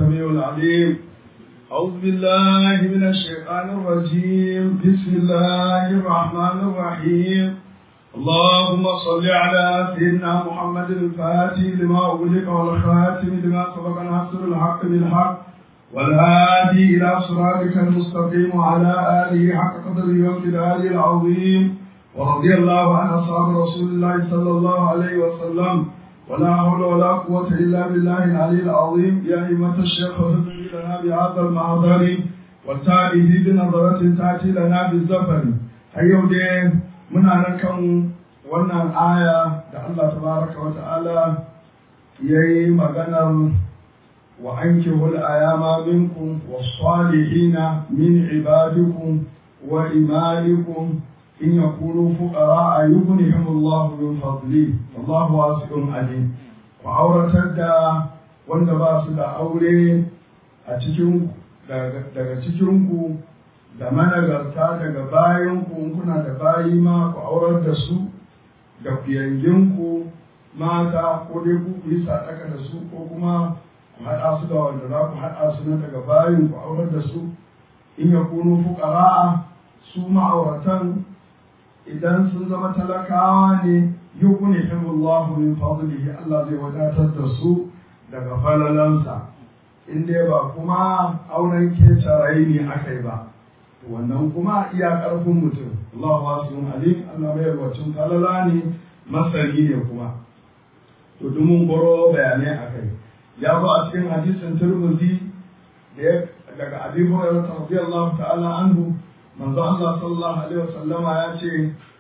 السميع العليم أعوذ بالله من الشيطان الرجيم بسم الله الرحمن الرحيم اللهم صل على سيدنا محمد الفاتح لما أغلق والخاتم لما سبق ناصر الحق بالحق والهادي إلى صراطك المستقيم وعلى آله حق قدره وامتداده العظيم ورضي الله عن أصحاب رسول الله صلى الله عليه وسلم ولا حول ولا قوة إلا بالله العلي العظيم يا أئمة الشيخ وفقه لنا بهذا المحضر والتائه بنظرة تأتي لنا بالزفر أيوة دي muna nan kan wannan aya da Allah tabaraka wa ta'ala ya yi maganar wa an kihul ayama minkum wa salihina min ibadikum wa imalikum in yakunu fuqara yughnihim Allah min fadli wallahu wasi'un alim ku auratar da wanda ba su da aure a cikin daga cikin ku da managarta daga bayanku in kuna da bayi ma ku aurar da su da kuyanginku mata ko dai ku ku yi sadaka da su ko kuma ku haɗa su da wanda za ku haɗa su na daga bayin ku aurar da su in ya kunu fuqara'a su ma'auratan idan sun zama talakawa ne yughnihimullahu min fadlihi Allah zai wadatar da su daga falalansa in dai ba kuma auren ketarai ne aka yi ba wannan kuma iya ƙarfin mutum Allah wasu alim Allah mai yarwacin falala ne masani ne kuma to duk mun goro bayanai a kai ya zo a cikin hadisin turmuzi da daga abi hurairah radiyallahu ta'ala anhu manzo Allah sallallahu alaihi wasallama ya ce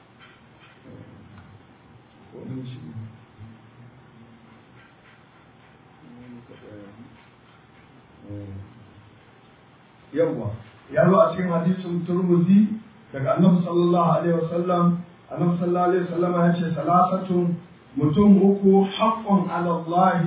yawwa ya zo a cikin hadisin turmuzi daga annabi sallallahu alaihi wasallam annabi sallallahu alaihi wasallam ya ce salasatun mutum uku haqqun ala Allah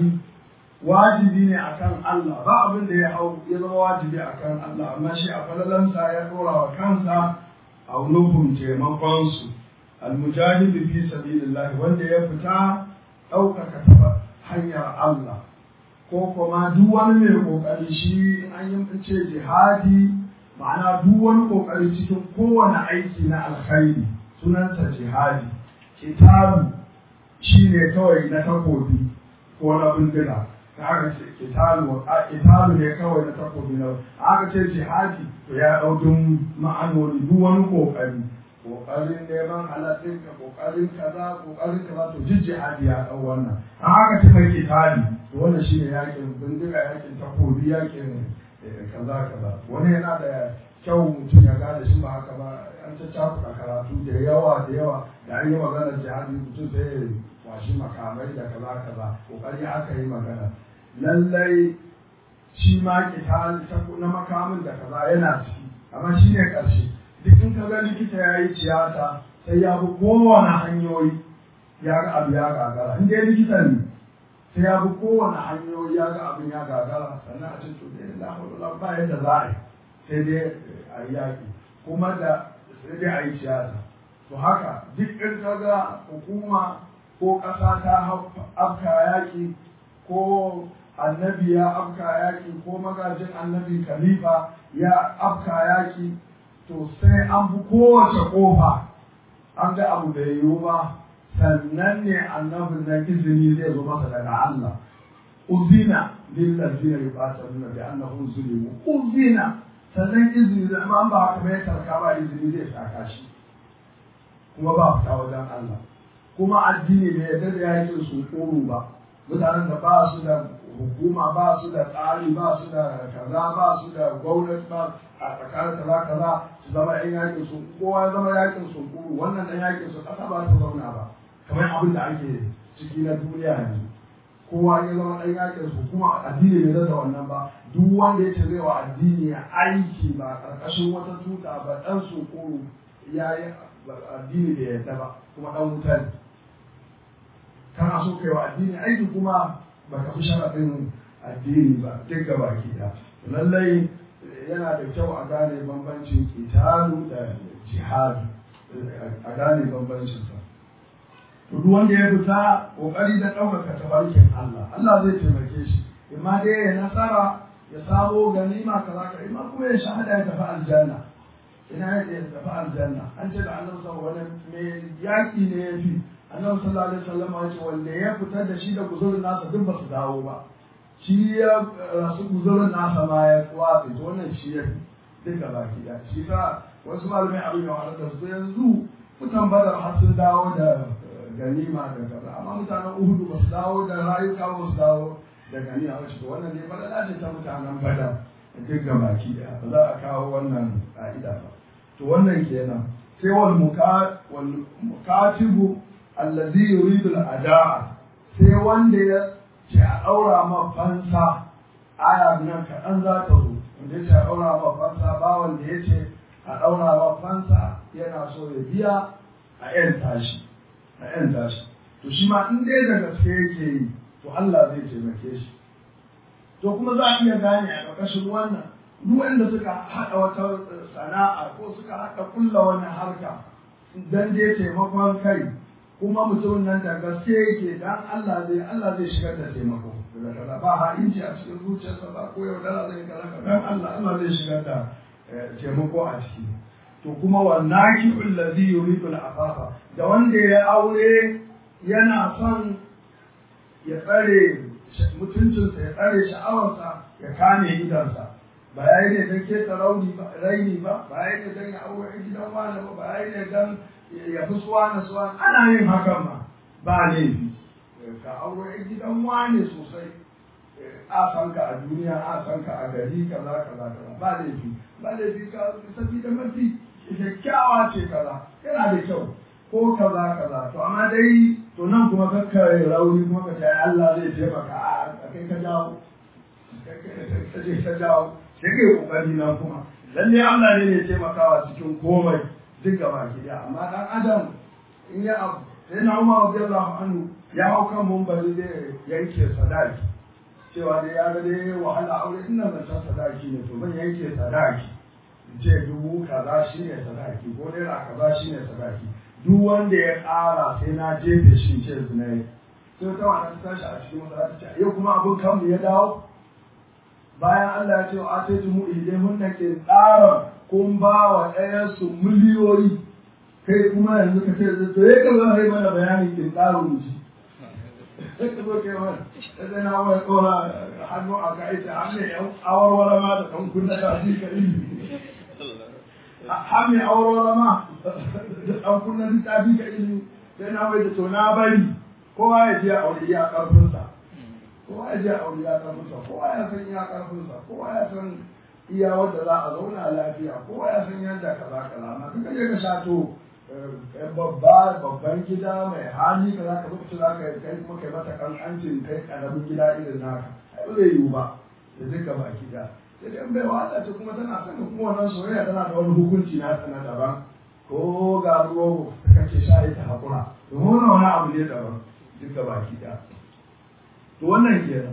wajibi ne akan Allah ba abin da ya hau ya zama wajibi akan Allah amma shi a falalansa ya dora wa kansa a nufin taimakon su almujahid fi sabilillah wanda ya fita ɗaukaka hanyar Allah ko kuma duk wani mai kokari shi in an yi ce jihadi ma'ana duk wani kokari cikin kowane aiki na alkhairi sunansa jihadi kitabu shine kawai na takobi ko na bindiga ta aka ce kitabu kitabu ne kawai na takobi na aka ce jihadi to ya dau dun ma'anoni duk wani kokari kokarin neman halattun ka kokarin kaza kokarin kaza to duk jihadi ya dau wannan an aka ce mai kitabi to wannan shine yakin bindiga yakin takobi yakin kaza kaza wani yana da kyau mutum ya gane shi ba haka ba an ta cakuɗa karatu da yawa da yawa da an yi maganar jihadi mutum sai ya kwashi makamai da kaza kaza kokari aka yi magana lallai shi ma kitali na makamin da kaza yana ciki amma shi ne ƙarshe duk in ka ga likita ya yi tiyata sai ya bi kowane hanyoyi ya ga abu ya gagara in dai likita ne sai ya bi kowane hanyoyi ya ga abin ya gagara sannan a ce to dai la hawla ba yadda za a yi sai dai a yi yaƙi kuma da sai dai a yi siyasa to haka duk in ka ga hukuma ko ƙasa ta afka yaƙi ko annabi ya afka yaƙi ko magajin annabi khalifa ya afka yaƙi to sai an bi kowace ƙofa an ga abu da yiwu ba sannan ne annabin na izini zai zo masa daga Allah uzina lillazina yuqataluna bi annahum zulimu uzina sannan izini da amma ba haka bai tarka ba izini zai saka shi kuma ba fita wajen Allah kuma addini bai yarda da yakin su koro ba mutanen da ba su da hukuma ba su da tsari ba su da kaza ba su da gwamnati ba a tsakanin kaza kaza su zama yan yakin su kowa ya zama yakin su koro wannan dan yakin su kasa ba ta zauna ba kamar abin da ake ciki na duniya yanzu kowa ya zama ɗan yakin su kuma addini bai da wannan ba duk wanda ya ce zai wa addini aiki ba ƙarƙashin wata tuta ba ɗan su ko ya yi addini da yadda ba kuma ɗan wuta ne kana so kai wa addini aiki kuma ba ka fi sharaɗin addini ba duk gaba ke da lallai yana da kyau a gane bambancin kitalu da jihadu a gane bambancinsa duk wanda ya fita kokari da ɗaukaka tabarkin Allah Allah zai taimake shi imma dai ya nasara ya samo ganima kaza ka ima kuma ya shahada ya tafi aljanna ina ya tafi aljanna an ce da annabi sallallahu alaihi wasallam me yaki ne ya fi annabi sallallahu alaihi wasallam ya ce wanda ya fitar da shi da guzurin nasa duk ba su dawo ba shi ya rasu guzurin nasa ma ya watsi to wannan shi ya fi duka baki da shi ta wasu malamai abin da wahalar da su yanzu mutan badar har sun dawo da ganima da kaza amma mutanen uhudu ba su dawo da rayuka ba su dawo da ganima ba to wannan ne badala ce ta mutanen badar duk ga baki da ba za a kawo wannan ka'ida ba to wannan kenan sai wal mukatibu allazi yuridu al-ada'a sai wanda ya ce a daura ma fansa aya nan kaɗan za ta zo wanda ya ce a daura ma fansa ba wanda ya ce a daura ma fansa yana so ya biya a yan tashi a yan tashi to shi ma in dai da gaske yake yi to Allah zai taimake shi to kuma za a iya gane a ƙarƙashin wannan duk wanda suka haɗa wata sana'a ko suka haɗa kulla wani harka dan dai taimakon kai kuma mutumin nan da gaske yake dan Allah zai Allah zai shigar da taimako daga kaza ba ha inji a cikin zuciyarsa ba ko yaudara zai kaza dan Allah Allah zai shigar da taimako a ciki to kuma wannaki allazi yuridu al-afafa da wanda ya aure yana son ya tsare mutuncinsa ya tsare sha'awarsa ya kame gidansa ba ya yi ne don keta rauni ba raini ba ba ya yi ne don ya aure gidan wani ba ba ya yi ne don ya fi suwa na suwa ana yin hakan ma ba laifi ka aure gidan wani sosai a san ka a duniya a san ka a gari kaza kaza kaza ba laifi ba laifi ka sabi da mafi kyakkyawa ce kaza yana da kyau ko kaza kaza to amma dai to nan kuma kakka rauni kuma ka ce Allah zai taimaka a kai ka jawo ka je ka jawo sai kai kokari nan kuma lalle Allah ne ne taimakawa cikin komai duk gaba ki da amma dan adam in ya abu sai na Umar radiyallahu anhu ya hau kan mumbari zai yanke sadaki cewa dai ya ga dai wahala aure ina zancen sadaki ne to zan yanke sadaki in ce dubu kaza shine sadaki ko naira kaza shine sadaki duk wanda ya ƙara sai na jefe shi ce zinai sai ta wannan tashi a cikin wata ta yau kuma abin kanmu ya dawo bayan Allah ya ce wa ate mu ilai hunna ke tsara kun ba wa ɗayan su miliyoyi kai kuma yanzu ka ce to ya ka zo hai mana bayanin kin tsaro mu ji sai ka zo kai mana sai na wai tsora hannu a ka ita hannu ya awarwara ma da ɗan kunna ta ji ka ilimi har mai aurora ma an kunna littafi ka ilimi sai na bai da to na bari kowa ya je a aure iya karfinsa kowa ya je a aure iya karfinsa kowa ya san iya karfinsa kowa ya san iya wanda za a zauna lafiya kowa ya san yadda kaza kaza amma duka je ka shato babba babban gida mai hali ka za ka zo za ka kai kuma kai mata kankancin kai karamin gida irin naka ai ba zai yiwu ba da duka baki da sai dai bai wata ce kuma tana son kuma wannan soyayya tana da wani hukunci na sana daban ko ga ruwa kake sha ita hakura domin wani abu ne daban duka baki da to wannan kenan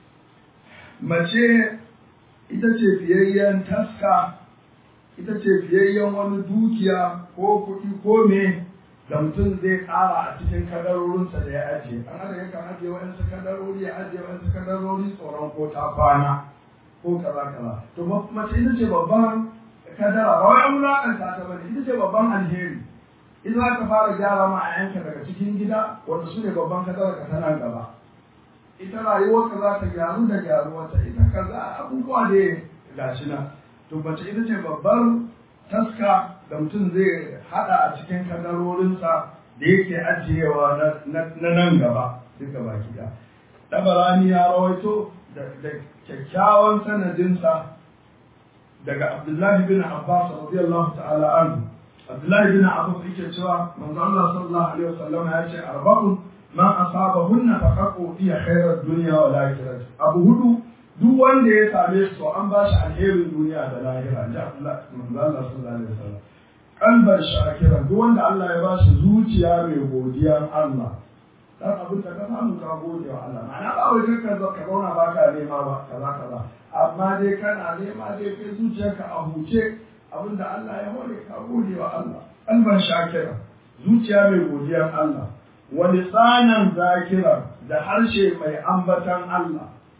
mace ita ce fiyayyen taska ita ce fiyayyen wani dukiya ko kuɗi ko me da mutum zai ƙara a cikin kadarorinsa da ya ajiye an haka yakan ajiye wa'yansu kadarori ya ajiye wa'yansu kadarori tsoron ko ta kwana ko kaza kaza to mace ita ce babban kadara ba wai an wulakanta ta bane ita ce babban alheri ita za ta fara gyara ma a yanka daga cikin gida wanda su ne babban kadara ka tana gaba ita rayuwar ka za ta gyaru da gyaruwarta ita kaza abubuwa da gashi nan to mace ita ce babbar taska da mutum zai hada a cikin kadarorinsa da yake ajiyewa na nan gaba duka baki da dabarani ya rawaito da kyakkyawan sanadinsa daga Abdullahi bin Abbas radiyallahu ta'ala anhu Abdullahi bin Abbas yake cewa manzo Allah sallallahu alaihi wasallam ya ce arba'un man asabahunna faqaqu fi khairar dunya wal akhirah abu hudu duk wanda ya same su an ba shi alherin duniya da lahira ji Allah manzo Allah sallallahu alaihi wasallam kalban shakiran duk wanda Allah ya ba shi zuciya mai godiyar Allah dan abin da ka samu ka gode wa Allah ma'ana ba wai kanka zo ka zauna ba ka nema ba kaza kaza amma dai kana nema dai kai zuciyarka a huce abin da Allah ya hore ka gode wa Allah kalban shakira zuciya mai godiyar Allah wa lisanan zakira da harshe mai ambatan Allah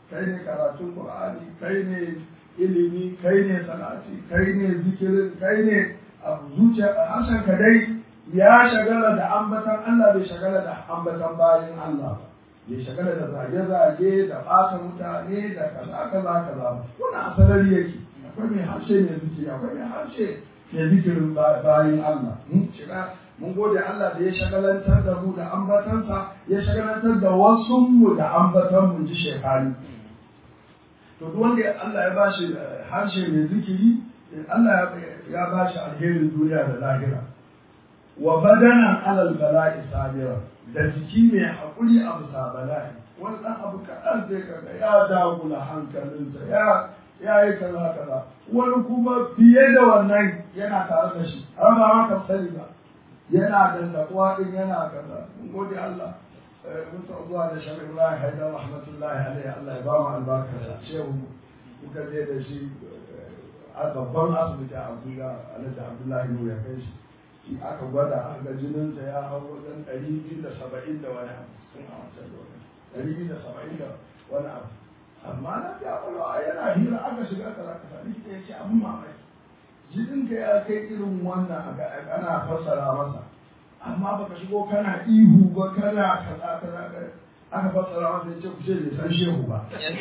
kai ne karatun qur'ani kai ne ilimi kai ne salati kai ne zikirin kai ne zuciya harshen ka dai ya shagala da ambatan Allah bai shagala da ambatan bayan Allah ba bai shagala da zage-zage da ɓata mutane da kaza kaza kaza wannan asalari yake akwai mai harshe mai zikiri akwai mai harshe mai zikirin bayan Allah shiga mun gode Allah da ya shagalantar da mu da ambatansa ya shagalantar da wasu mu da ambatan mu ji shekari to duk wanda Allah ya bashi harshe mai zikiri Allah ya bashi alherin duniya da lahira wa badanan alal bala'i sabira da jiki mai haƙuri a bisa bala'i wani ɗan abu kaɗan zai kaga ya dagula hankalinsa ya ya yi kaza kaza wani kuma fiye da wannan yana tare da shi har ba ma ka sani ba yana dandakuwa din yana kaza mun gode Allah mun ta zuwa da shan Ibrahim Haidar rahmatullahi alaihi Allah ya ba mu albarka da shehu muka je da shi a babban asibiti a Abuja Alhaji Abdullahi Nuhu ya kai shi shi aka gwada aka ga jininsa ya hau wajen ɗari biyu da saba'in da wani abu sun a wancan lokacin ɗari biyu da saba'in da wani abu amma na ga kwalwa yana hira aka shiga kaza kaza likita ya ce abin mamaki jininka ya kai irin wannan ana fassara masa amma baka shigo kana ihu ba kana kaza kaza aka fassara masa ya ce ku ce bai san shehu ba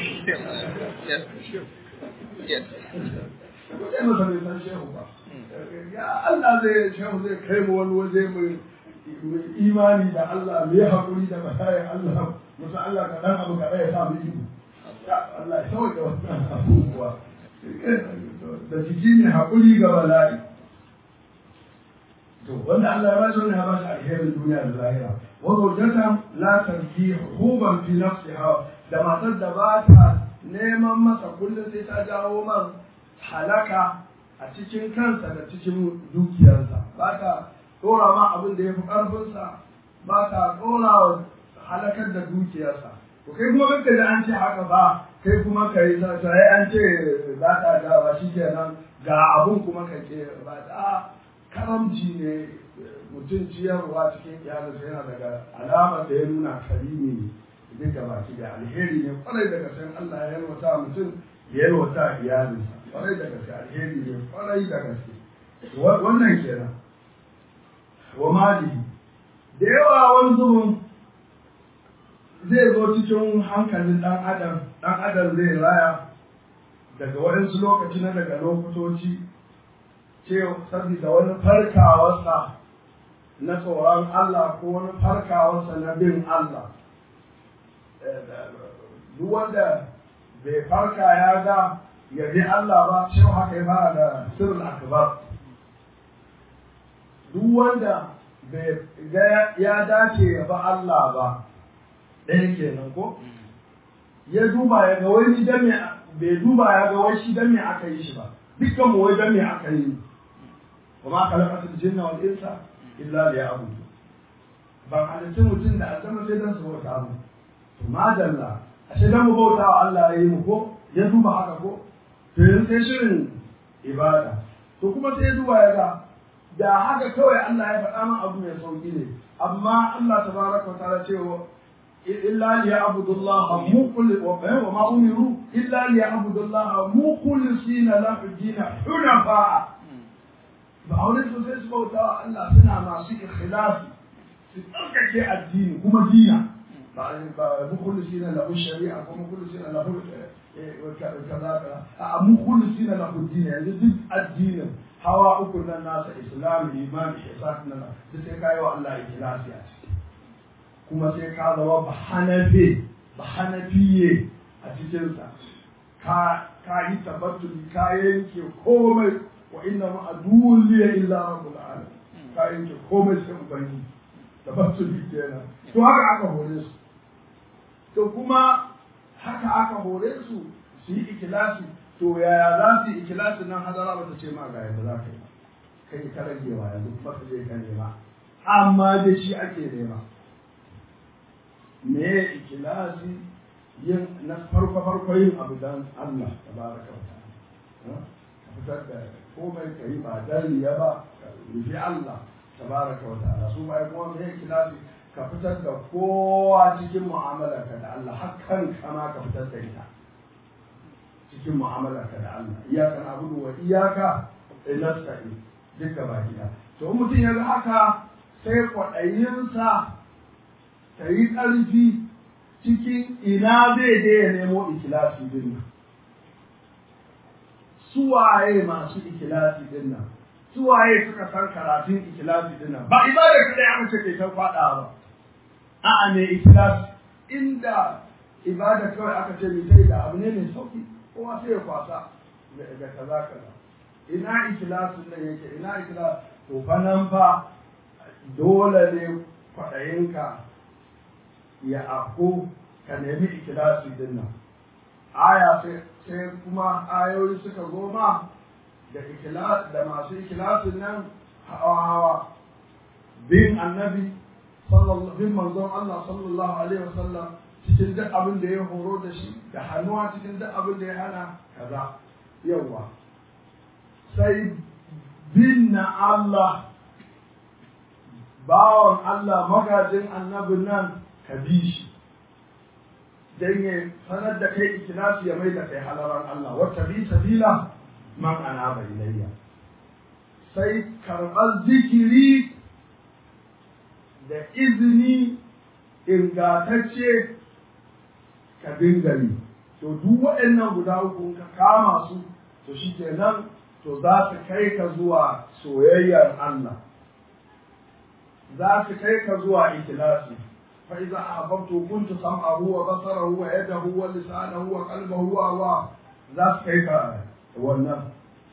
ku ce masa bai san shehu ba ya Allah zai shehu zai kai mu wani waje mai imani da Allah mai haƙuri da bayan Allah musa Allah ka dan abu kaɗai ya sa mu ihu Allah ya sauke wannan abubuwa da jiki ne haƙuri ga bala'i to wanda Allah ya bashi wannan ya bashi alherin duniya da lahira wa zawjatan la tarki huban fi nafsiha da matar da ba ta neman masa kullum sai ta jawo man halaka a cikin kansa da cikin dukiyarsa ba ta dora ma abin da ya fi ƙarfinsa ba ta dora wa halakar da dukiyarsa to kai kuma kanka da an ce haka ba kai kuma ka yi sai an ce ba ta da ba shi kenan ga abun kuma ka ke ba ta karamci ne mutum ciyarwa cikin iyalinsa yana daga alamar da ya nuna karimi ne duk da baki da alheri ne kwarai daga san Allah ya yalwata mutum ya yalwata iyalinsa kwarai da gaske alheri ne kwarai da gaske wannan kenan wa mali da yawa wani zubin zai zo cikin hankalin ɗan adam ɗan adam zai raya daga waɗansu lokaci na daga lokutoci ce saboda wani farkawarsa na tsoron Allah ko wani farkawarsa na bin Allah duk wanda bai farka ya ga ya bi Allah ba cewa haka ya fara da sirrul akbar duk wanda bai ga ya dace ya ba Allah ba ɗaya kenan ko ya duba ya ga wani dan me bai duba ya ga wai shi dan me aka yi shi ba dukkan mu wai dan me aka yi wa ma khalaqatul jinna wal insa illa liya'budu ban halitta mutum da aljanna sai dan su bauta mu to madalla ashe dan mu bauta wa Allah ya yi mu ko ya duba haka ko to yanzu sai shirin ibada to kuma sai ya duba ya ga da haka kawai Allah ya faɗa min abu mai sauki ne amma Allah tabaraka wa ta'ala cewa illa li ya'budu Allah muqul wa ma umiru illa li ya'budu Allah mukhlisina lahu din hunafa ba aure su sai su bauta wa Allah suna masu ikhlasi su tsarkake addini kuma dina ba ba mukhlisina lahu shari'a ko mukhlisina lahu kaza kaza a mukhlisina lahu din yanzu duk addinin hawa uku nan nasa islam iman ihsan nan duk sai kai wa Allah ikhlasi a ciki kuma sai ka zama ba hanafi ba hanafiye a cikin sa ka ka yi tabattuli ka yanke komai wa inna ma aduwwun li illa rabbul alamin ka yanke komai sai ubangi tabattuli kenan to haka aka hore su to kuma haka aka hore su su yi ikilasi to yaya za su yi ikilasi nan hadara ba ta ce ma ga yadda za ka yi ba kai ka ragewa yanzu kuma ka je ka nema amma da shi ake nema me ikilasi yin na farko farko yin abu dan Allah tabaraka wa ta'ala ka fitar da komai ka yi ba dan riya ba ka rufi Allah tabaraka wa ta'ala su bai kuma me ikilasi ka fitar da kowa cikin mu'amalarka da Allah hakan kama ka fitar da ita cikin mu'amalarka da Allah iyaka na abudu wa iyaka nasta'in duka baki ɗaya to in mutum ya ga haka sai kwaɗayinsa ta yi ƙarfi cikin ina zai je ya nemo ikilasi din nan suwaye masu ikilasi din nan suwaye suka san karatun ikilasi din nan ba ibada kadai aka ce kai ta faɗa ba a'a ne ikilasi inda ibada kawai aka ce mai sai da abu ne mai sauki kowa sai ya kwasa da kaza kaza ina ikilasin nan yake ina ikilas to fa nan fa dole ne kwaɗayinka ya afko ka nemi ikilasi din nan aya sai kuma ayoyi suka zo ma da ikilas da masu ikilasin nan hawa hawa bin annabi bin manzon Allah sallallahu alaihi wasallam cikin duk abin da ya horo da shi da hannuwa cikin duk abin da ya hana kaza yawa sai bin na Allah bawan Allah magajin annabin nan ka bi shi don ya sanar da kai ikilasi ya mai da kai halaran Allah wata bi sabila man ana ilayya sai karɓar zikiri da izini ingatacce ka dinga yi to duk waɗannan guda uku ka kama su to shi kenan to za su kai ka zuwa soyayyar Allah za su kai ka zuwa ikilasi fa idza ahbabtu kuntu sam'ahu wa basarahu wa yadahu wa lisanahu wa qalbahu wa wa za su kai ka wannan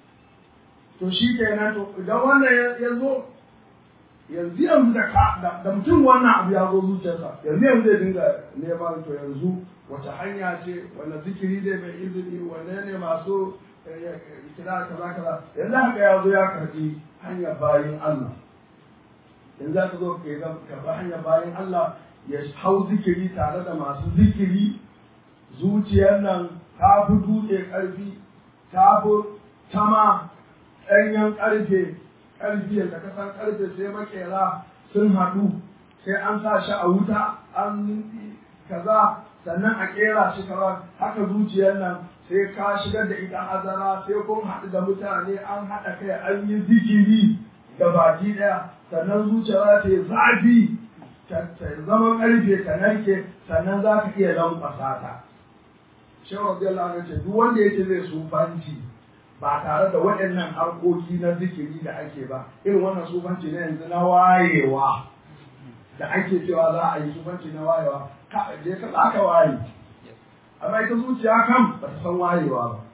to shi kenan to idan wannan ya zo yanzu yanzu da ka da mutum wannan abu ya zo zuciyarsa yanzu yanzu zai dinga neman to yanzu wace hanya ce wanda zikiri ne mai izini wanne ne masu kira kaza kaza yanzu haka ya zo ya karbi hanyar bayin Allah yanzu aka zo ka karbi hanyar bayin Allah ya hau zikiri tare da masu zikiri zuciyar nan ta fi dutse ƙarfi ta fi tama ɗanyen ƙarfe ƙarfi yadda ka san ƙarfe sai makera sun haɗu sai an sa shi a wuta an kaza sannan a ƙera shi kaza haka zuciyar nan sai ka shigar da ita azara sai kun haɗu da mutane an haɗa kai an yi zikiri da baki ɗaya sannan zuciya ta yi zafi ta zama ƙarfe ta narke sannan za ka iya lankwasa ta. Shehu Rabiyallahu anhu ce duk wanda yake zai sufanci ba tare da waɗannan harkoki na zikiri da ake ba irin wannan sufanci na yanzu na wayewa da ake cewa za a yi sufanci na wayewa ka je ka za ka waye amma ita zuciya kam ba ta san wayewa ba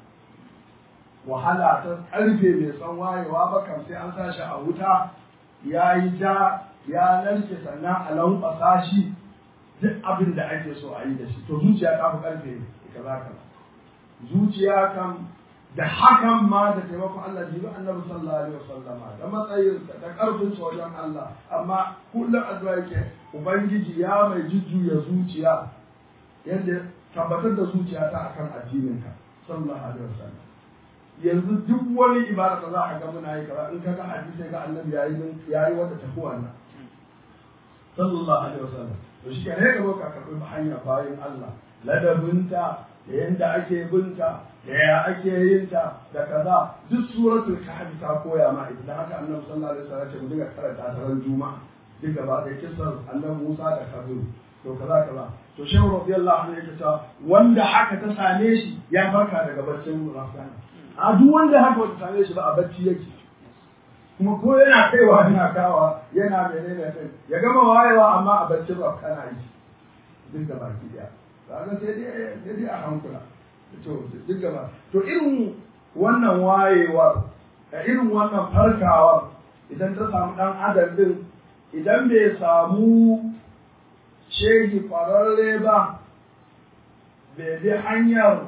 wahala ta ƙarfe bai san wayewa ba kam sai an sa shi a wuta ya yi ja ya narke sannan a lankwasa shi duk abin da ake so a yi da shi to zuciya ta fi ƙarfe kaza kaza zuciya kam da hakan ma da taimakon Allah jibi annabi sallallahu alaihi wasallama da matsayin da karfin wajen Allah amma kullum addu'a yake ubangiji ya mai jujjuya zuciya yadda tabbatar da zuciya ta akan addinin ka sallallahu alaihi wasallam yanzu duk wani ibada da za a ga muna yi kaza in ka ga hadisi ga annabi yayi yayi wanda tafi wannan sallallahu alaihi wasallam to shi ne ka zo ka karbi hanya bayan Allah ladabinta da yanda ake binta da ya ake yin ta da kaza duk suratul kahfi ta koya ma idan haka annabi sallallahu alaihi wasallam ya ce mu dinga karanta ta ran juma'a duk gaba da kisar annabi Musa da Khadir to kaza kaza to shehu radiyallahu anhu yake cewa wanda haka ta same shi ya farka daga baccin rafsana a duk wanda haka wata same shi ba a bacci yake kuma ko yana kaiwa yana kawa yana menene kai ya gama wayewa amma a baccin rafsana yi duk da baki daya kaga sai dai sai dai a hankula to duk gaba to irin wannan wayewar da irin wannan farkawar idan ta samu dan adam din idan bai samu shehi kwararre ba bai bi hanyar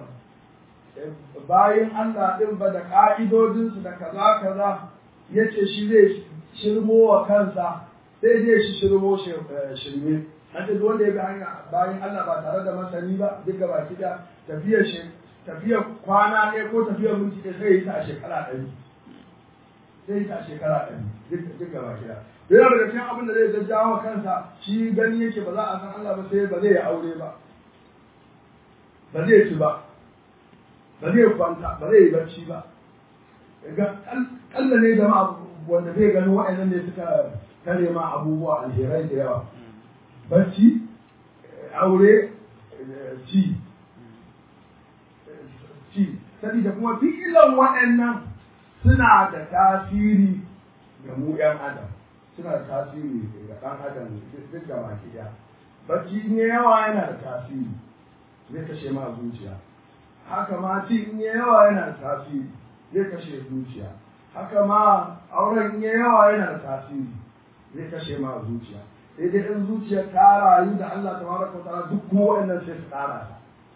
bayan Allah din ba da ka'idodinsu da kaza kaza ya ce shi zai shirmo wa kansa sai zai shi shirmo shirme Haka duk wanda ya bi hanya bayan Allah ba tare da masani ba duk gaba ki da tafiyar shi tafiyar kwana ɗaya ko tafiyar minti ɗaya sai yi ta a shekara ɗari sai yi ta a shekara ɗari duk gaba ki da yana daga cikin abin da zai jajjawa kansa shi gani yake ba za a san Allah ba sai ba zai yi aure ba ba zai ci ba ba zai kwanta ba zai yi bacci ba ga kalla ne jama'a wanda zai gani wa'annan ne suka kare ma abubuwa alherai da yawa bacci aure ci ci sabida kuma fi'ilan waɗannan suna da tasiri ga mu ‘yan adam suna da tasiri ga ɗan adam duk da baki ɗaya bacci ne yawa yana da tasiri zai kashe ma zuciya haka ma ci in yawa yana da tasiri zai kashe zuciya haka ma auren in yawa yana da tasiri zai kashe ma zuciya sai dai in zuciya ta rayu da Allah tabaraka wa ta'ala duk kuma waɗannan sai su ƙara ta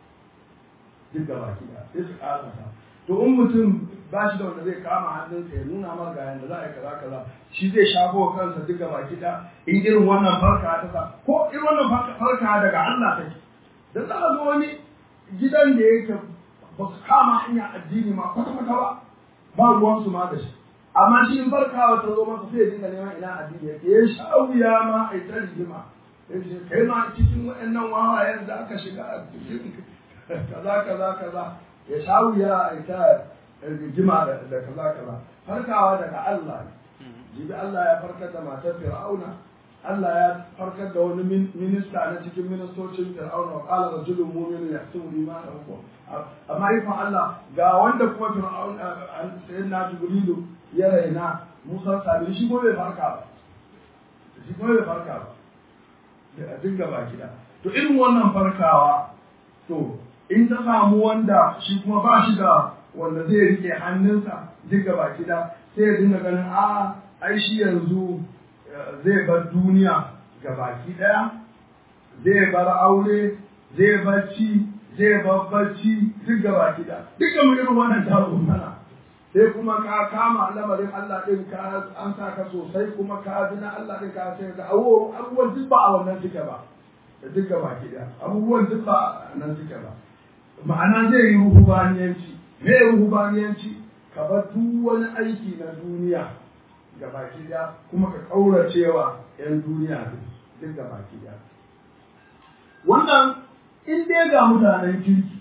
duk da baki ɗaya sai su ƙara ta to in mutum ba shi da wanda zai kama hannunsa ya nuna mar ga yanda za a yi kaza kaza shi zai shafo wa kansa duk gaba kiɗa in irin wannan farka ta sa ko irin wannan farka daga Allah take dan za a zo wani gidan da yake ba su kama hanya addini ma kwata kwata ba ba ruwan su ma da shi amma shi in farkawa ta zo masa sai ya dinga neman ina addini yake ya sha wuya ma a yi ta rigima ya ce kai ma cikin waɗannan wawayen da aka shiga a cikin kaza kaza kaza ya sha wuya a yi ta rigima da kaza kaza farkawa daga Allah jibi Allah ya farkar da matar Fir'auna Allah ya farkar da wani minista na cikin ministocin Fir'auna wa qala rajulun mu'minun yahsubu imanahu amma ifan Allah ga wanda kuma Fir'auna sayyidina Jibrilu ya raina Musa sabiri shi ko bai farka ba shi ko bai farka ba da dinga baki da to irin wannan farkawa to in ta samu wanda shi kuma ba shi da wanda zai rike hannunsa duk gaba da sai ya dinga ganin a ai shi yanzu zai bar duniya ga baki daya zai bar aure zai bar ci zai bar bacci duk ga baki da duka mu irin wannan taro mana sai kuma ka kama lamarin Allah din ka an sa ka sosai kuma ka bi na Allah din ka sai ga abubuwan duk ba a wannan suke ba duk ga baki da abubuwan duk ba a nan suke ba ma'ana zai yi ruhubaniyanci me ruhubaniyanci ka bar duk wani aiki na duniya ga baki da kuma ka kauracewa yan duniya duk ga baki da wannan in dai ga mutanen kirki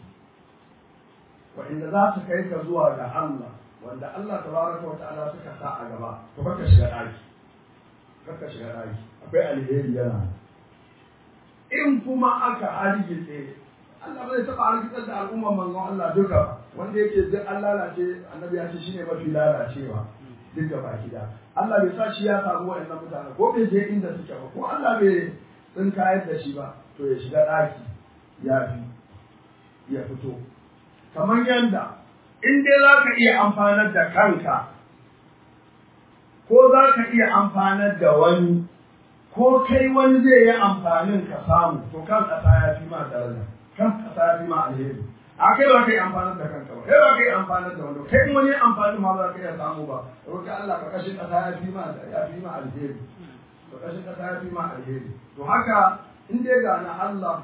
wa'inda za su kai ka zuwa ga Allah wanda Allah tabaraka wa ta'ala suka sa a gaba to baka shiga daki baka shiga daki akwai alheri yana in kuma aka hargitse Allah bai taɓa hargitsar da al'ummar manzon Allah duka ba wanda yake duk an lalace annabi ya ce shine mafi lalacewa duk gaba gida Allah bai sa shi ya samu waɗannan mutane ko bai je inda suke ba ko Allah bai tsinkayar da shi ba to ya shiga ɗaki ya fi ya fito kamar yanda in dai za ka iya amfanar da kanka ko za ka iya amfanar da wani ko kai wani zai yi amfanin ka samu to kan ƙasa ya fi ma daraja kan ƙasa ya fi ma alheri a kai ba ka yi amfanar da kanka ba kai ba ka yi amfanar da wani kai wani amfanin ma ba ka iya samu ba roƙi Allah ka kashin ƙasa ya fi ma ya fi ma alheri ka kashin ƙasa ya fi ma alheri to haka in dai ga na Allah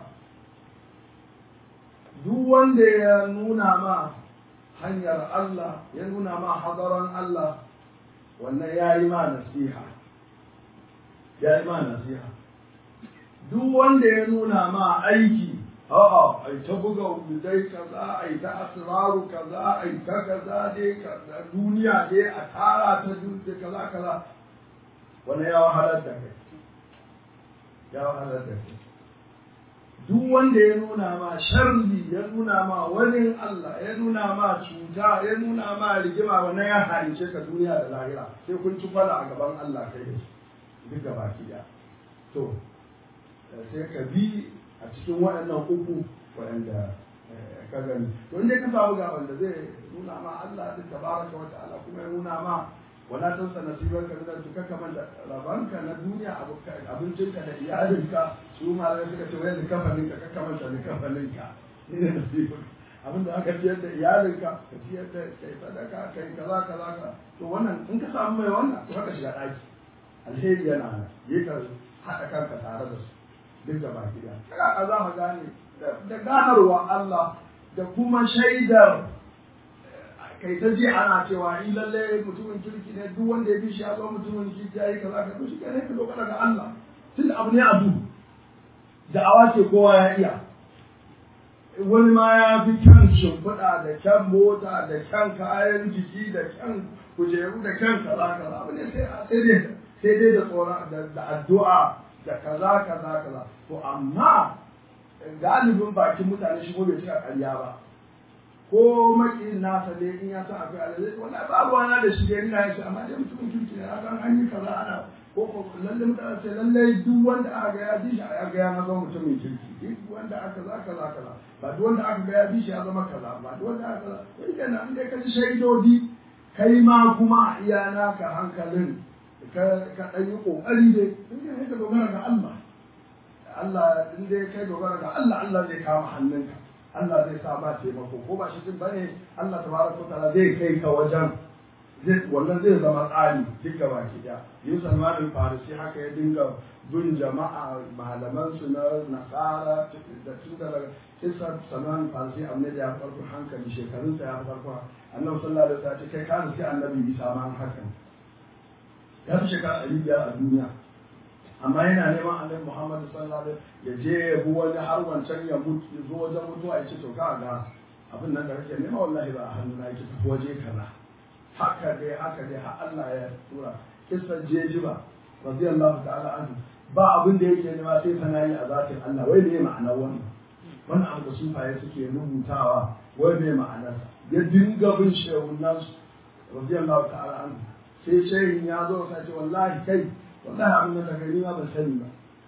duk wanda ya nuna ma hanyar Allah ya nuna ma hadaran Allah wannan ya yi ma nasiha ya yi ma nasiha duk wanda ya nuna ma aiki a'a ai ta buga dai kaza ai ta asraru kaza ai ta kaza dai kaza duniya dai a tara ta duniya kaza kaza wannan ya wahalar da kai ya wahalar da kai duk wanda ya nuna ma sharri ya nuna ma wani Allah ya nuna ma cuta ya nuna ma rigima wannan ya halice ka duniya da lahira sai kun ci fara a gaban Allah kai da shi duk gaba ki to sai ka bi a cikin waɗannan uku waɗanda ka gani to inda ka samu ga wanda zai nuna ma Allah duk tabaraka wa ta'ala kuma ya nuna ma wala tansa nasibar ka da tuka kaman da rabanka na duniya abincinka da iyalinka su malamai suka ce wai kafanin ka kaman da kafanin ka ne nasibar abin da aka ciyar da iyalinka ka ciyar da kai sadaka kai kaza kaza ka to wannan in ka samu mai wannan to haka shiga daki alheri yana nan yi ka haɗa kanka tare da su duk da baki da kaga za ka gane da ganarwa Allah da kuma shaidar kai ta ji ana cewa in lalle mutumin kirki ne duk wanda ya bi shi ya zo mutumin kirki ya yi kaza ka to shi ne ka dogara ga Allah tun abu ne abu da'awa ce kowa ya iya wani ma ya fi kyan shimfiɗa da kyan mota da kyan kayan jiki da kyan kujeru da kyan kaza kaza abu ne sai sai dai sai dai da tsoron da addu'a da kaza kaza kaza to amma galibin bakin mutane shi bai cika ƙarya ba ko makin nasa ne in ya san akwai alazai wallahi ba ruwana da shi dai ina yin shi amma dai mutumin kirki ne kan an yi kaza ana ko ko lalle mutane sai lalle duk wanda aka ga ya bi shi aka ga ya zama mutumin kirki duk wanda aka za kaza kaza ba duk wanda aka ga ya bi shi ya zama kaza ba duk wanda aka kaza to ita na in dai ka ji shaidodi kai ma kuma a iya naka hankalin ka ka dan yi kokari dai in dai ka dogara ga Allah Allah in dai kai dogara ga Allah Allah zai kama hannunka Allah zai sa ma taimako ko ba shi din bane Allah tabaraka ta'ala zai kai ka wajen zai wannan zai zama tsari duka baki da yin salman al-farisi haka ya dinga bin jama'a malaman su na nasara da tun da kisa salman al-farisi annabi ya farko hankali shekarun sa ya farko annabi sallallahu alaihi wasallam kai ka sai annabi isa ma haka ya fi shekara ɗari biyar a duniya amma yana neman annabi muhammad sallallahu alaihi ya je ya bi wani har wancan ya mutu ya zo wajen mutuwa ya ce to ka ga abin nan da kake nema wallahi ba a hannuna yake tafi waje kaza haka dai haka dai har Allah ya tura kisan jejiba radiyallahu ta'ala anhu ba abin da yake nema sai sanayi a zatin Allah wai ne ma'anar wannan wannan abu da sufaye suke rubutawa wai ne ma'anar ya dinga bin shehunan radiyallahu ta'ala anhu sai shehin ya zo sai ce wallahi kai wallahi abin da kai ni ma ban sani ba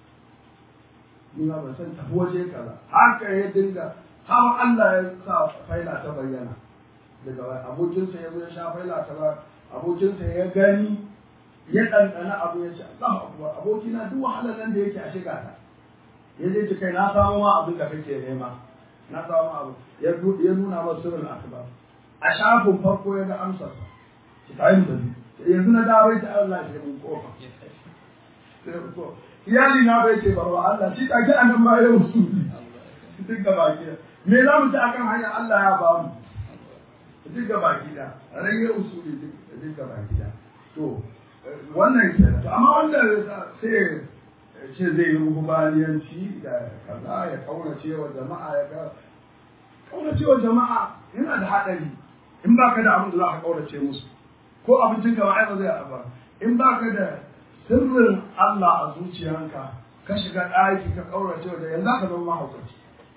ni ma ban san tafi waje kaza haka ya dinga har Allah ya sa faila ta bayyana daga abokinsa ya zo ya sha faila ta ba abokinsa ya gani ya ɗanɗana abu ya ce Allah akbar abokina duk wahalar nan da yake a shiga ta ya je ci kai na samu ma abin da kake nema na samu ma abu ya nuna ma sirrin akbar a shafin farko ya ga amsar sa ki tayi mu tafi yanzu na dawo ta Allah ya mun kofa iyali na bai ce barwa Allah shi take anan ma ya musu duk gaba ki me za mu ci akan hanyar Allah ya ba mu duk gaba gida rage usuli duk gaba gida to wannan ke to amma wanda sai ce zai yi rububaniyanci da kaza ya kaurace wa jama'a ya ga kaurace wa jama'a yana da haɗari in baka da abin da za ka kaurace musu ko abincin ka ba zai aba in baka da sirrin Allah a zuciyanka ka shiga ɗaki ka kaurace wa da yanzu ka zama mahaukaci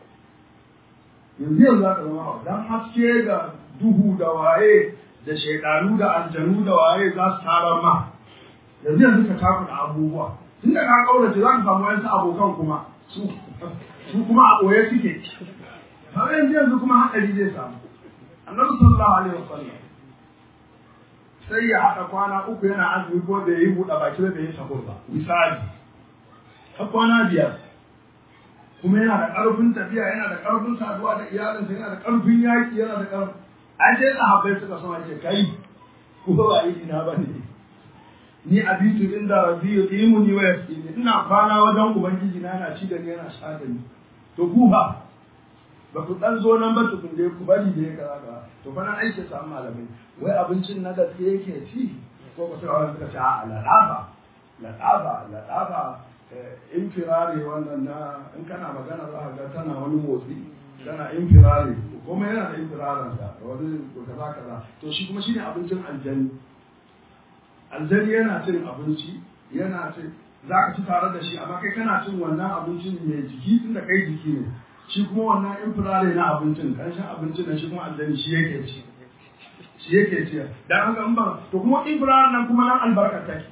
yanzu yanzu za ka zama mahaukaci dan haske ga duhu da waye da shaidanu da aljanu da waye za su tarar ma yanzu yanzu ka taku da abubuwa tun da ka kaurace za ka samu wayansu abokan kuma su su kuma a ɓoye suke har yanzu yanzu kuma haɗari zai samu annabi sallallahu alaihi wasallam sai ya haɗa kwana uku yana azumi ko da yi buɗe baki da yi sahur ba misali har kwana biyar kuma yana da ƙarfin tafiya yana da ƙarfin saduwa da iyalinsa yana da ƙarfin yaƙi yana da ƙarfin an sai sahabbai suka sama ce kai ko ba yi na ba ne ni abitu inda rabbi yuqimu ni wa yasqini ina kwana wajen ubangiji na yana ci da ni yana sha da ni to ku fa ba ku dan zo nan ba tukun dai ku bari dai kaza kaza to fa nan aike samu malamai wai abincin na gaske yake ci ko ba sai wani suka ce a ladafa ladafa ladafa infirare wannan na in kana magana za ka ga tana wani motsi tana infirare kuma yana da infiraran sa wani kaza kaza to shi kuma shine abincin aljani aljani yana cin abinci yana cin za ka ci tare da shi amma kai kana cin wannan abincin mai jiki tunda kai jiki ne shi kuma wannan infirare na abincin kanshin abincin na shi kuma aljani shi yake ci shi yake ci dan haka in ba to kuma infirare nan kuma nan albarkar take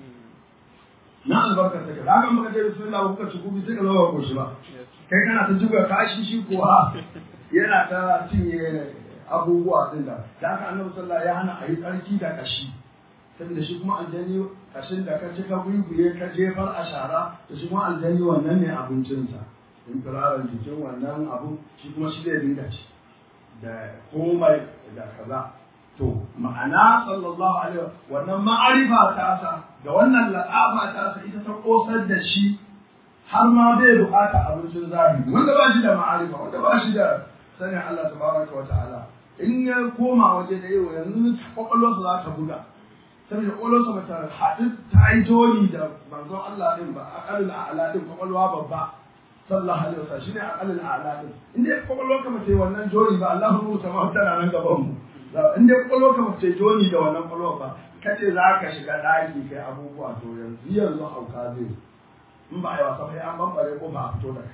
na albarkar take da haka muka ce bismillah kuka ci kubi sai ka zo ba koshi ba kai kana ta jiga kashi shi kuwa yana ta cinye abubuwa din da da haka annabi sallallahu ya hana a yi tsarki da kashi saboda shi kuma aljani kashin da ka ci ka guyguye ka jefar a shara da shi kuma aljani wannan ne abincinsa in firaran jikin wannan abu shi kuma shi zai dinga ci da komai da kaza to ma'ana sallallahu alaihi wannan ma'arifa ta sa da wannan la'afa ta sa ita ta kosar da shi har ma bai bukata abincin zahiri wanda ba shi da ma'arifa wanda ba shi da sanin Allah tabaraka wa ta'ala in ya koma waje da yau yanzu kwakwalwarsa za ta buga saboda kwakwalwarsa ba ta haɗu ta yi joni da manzon Allah din ba aƙalul a'ala din kwakwalwa babba sallallahu alaihi wasallam shine aqalul a'la din in dai kwakwalwar ka mace wannan jori ba Allahu nuru sama tana nan gaban mu in dai kwakwalwar ka mace joni da wannan kwakwalwar ba kace za ka shiga daki kai abubuwa to yanzu yanzu hauka zai in ba a yi wasa sai an bambare ko ba a fito da kai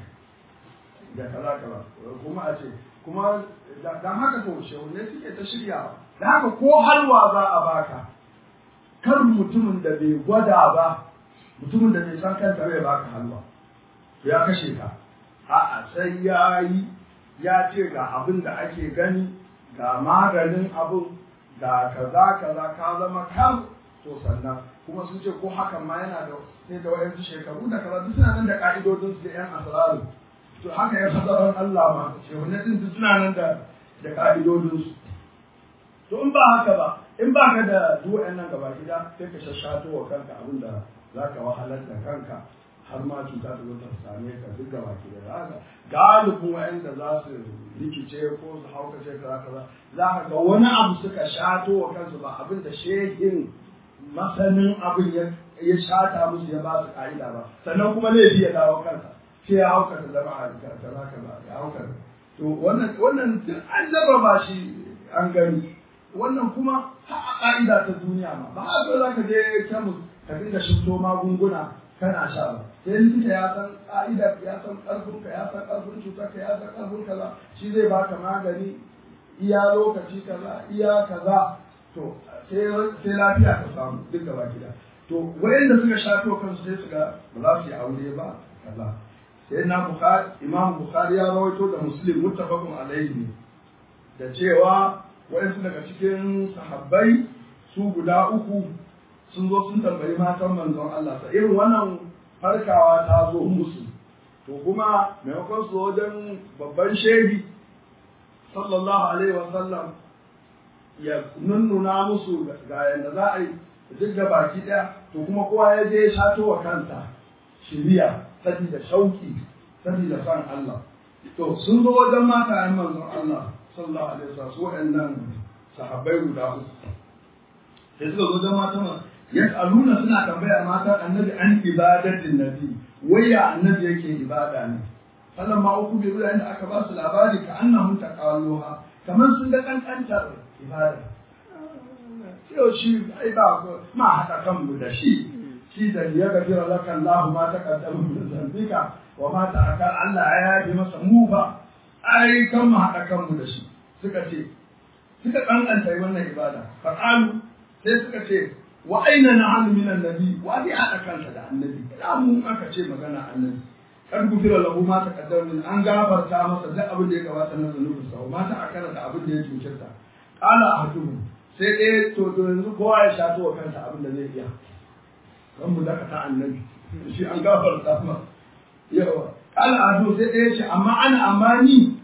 da kaza kaza kuma a ce kuma dan haka to shehunne suke ta shiryawa da haka ko halwa za a baka kar mutumin da bai gwada ba mutumin da bai san kanta bai baka halwa to ya kashe ka a'a sai ya yi ya ce ga abin da ake gani ga maganin abin ga kaza kaza ka zama kan to sannan kuma sun ce ko hakan ma yana da sai da wayansu shekaru da kaza duk suna nan da ka'idodin su da yan asraru to haka ya fasaran Allah ma shehunan din duk suna nan da da ka'idodin su to in ba haka ba in ba ka da duk wayannan gaba gida sai ka shashato wa kanka abin da zaka wahalar da kanka har ma cuta ta zo ta same ka duk gaba gida haka galibin wayanda za su rikice ko su haukace kaza kaza za ka ga wani abu suka shato wa kansu ba abin da shehin masanin abin ya shata musu ya ba su ka'ida ba sannan kuma laifi ya dawo kansa sai ya hauka ta zama a kaza kaza ya hauka to wannan wannan an jarraba shi an gani wannan kuma har a ka'ida ta duniya ma ba haka za ka je kemis ka dinga shifto magunguna kana sha ba sai likita ya san ka'idar ya san karfinka ya san karfin cutarka ya san karfin kaza shi zai baka magani iya lokaci kaza iya kaza to sai lafiya ka samu duk gaba gida to wayanda suka shato kansu sai su ga ba za su yi aure ba kaza sai na bukhari imam bukhari ya rawaito da muslim muttafaqun alaihi da cewa wayansu daga cikin sahabbai su guda uku sun zo sun tambayi matan manzon Allah sa irin wannan farkawa ta zo musu to kuma maimakon su wajen babban shehi sallallahu alaihi wa sallam ya nunnuna musu ga yadda za a yi duk da baki ɗaya to kuma kowa ya je ya shato wa kansa shiriya sabida shauki sabida san Allah to sun zo wajen mata ayin manzon Allah sallallahu alaihi wasallam su waɗannan sahabbai guda uku sai suka zo wajen mata ma yas'aluna suna tambayar mata annabi an ibadatin nabi waya annabi yake ibada ne sallan ma uku bi da aka ba su labari ka annahum taqaluha kamar sun ga kankantar ibada yau shi ai ba ma haɗa kanmu da shi shi da ya gafira laka Allah ma ta kaddama min zambika wa ma ta akal Allah ya yafi masa mu ba ai kan mu haɗa kanmu da shi suka ce suka kankanta wannan ibada fa qalu sai suka ce wa aina na'am min annabi wa bi haɗa kansa da annabi da mu aka ce magana annabi kad gufira lahu ma ta kaddama min an gafarta masa duk abin da ya gabata na zanubinsa wa ma ta akala da abin da ya cutarta qala ahaduhum sai ɗaya to to yanzu kowa ya shato wa kansa abin da zai iya kan mu daka ta annabi shi an gafarta ma yawa kala ado sai ɗaya ce amma ana amma ni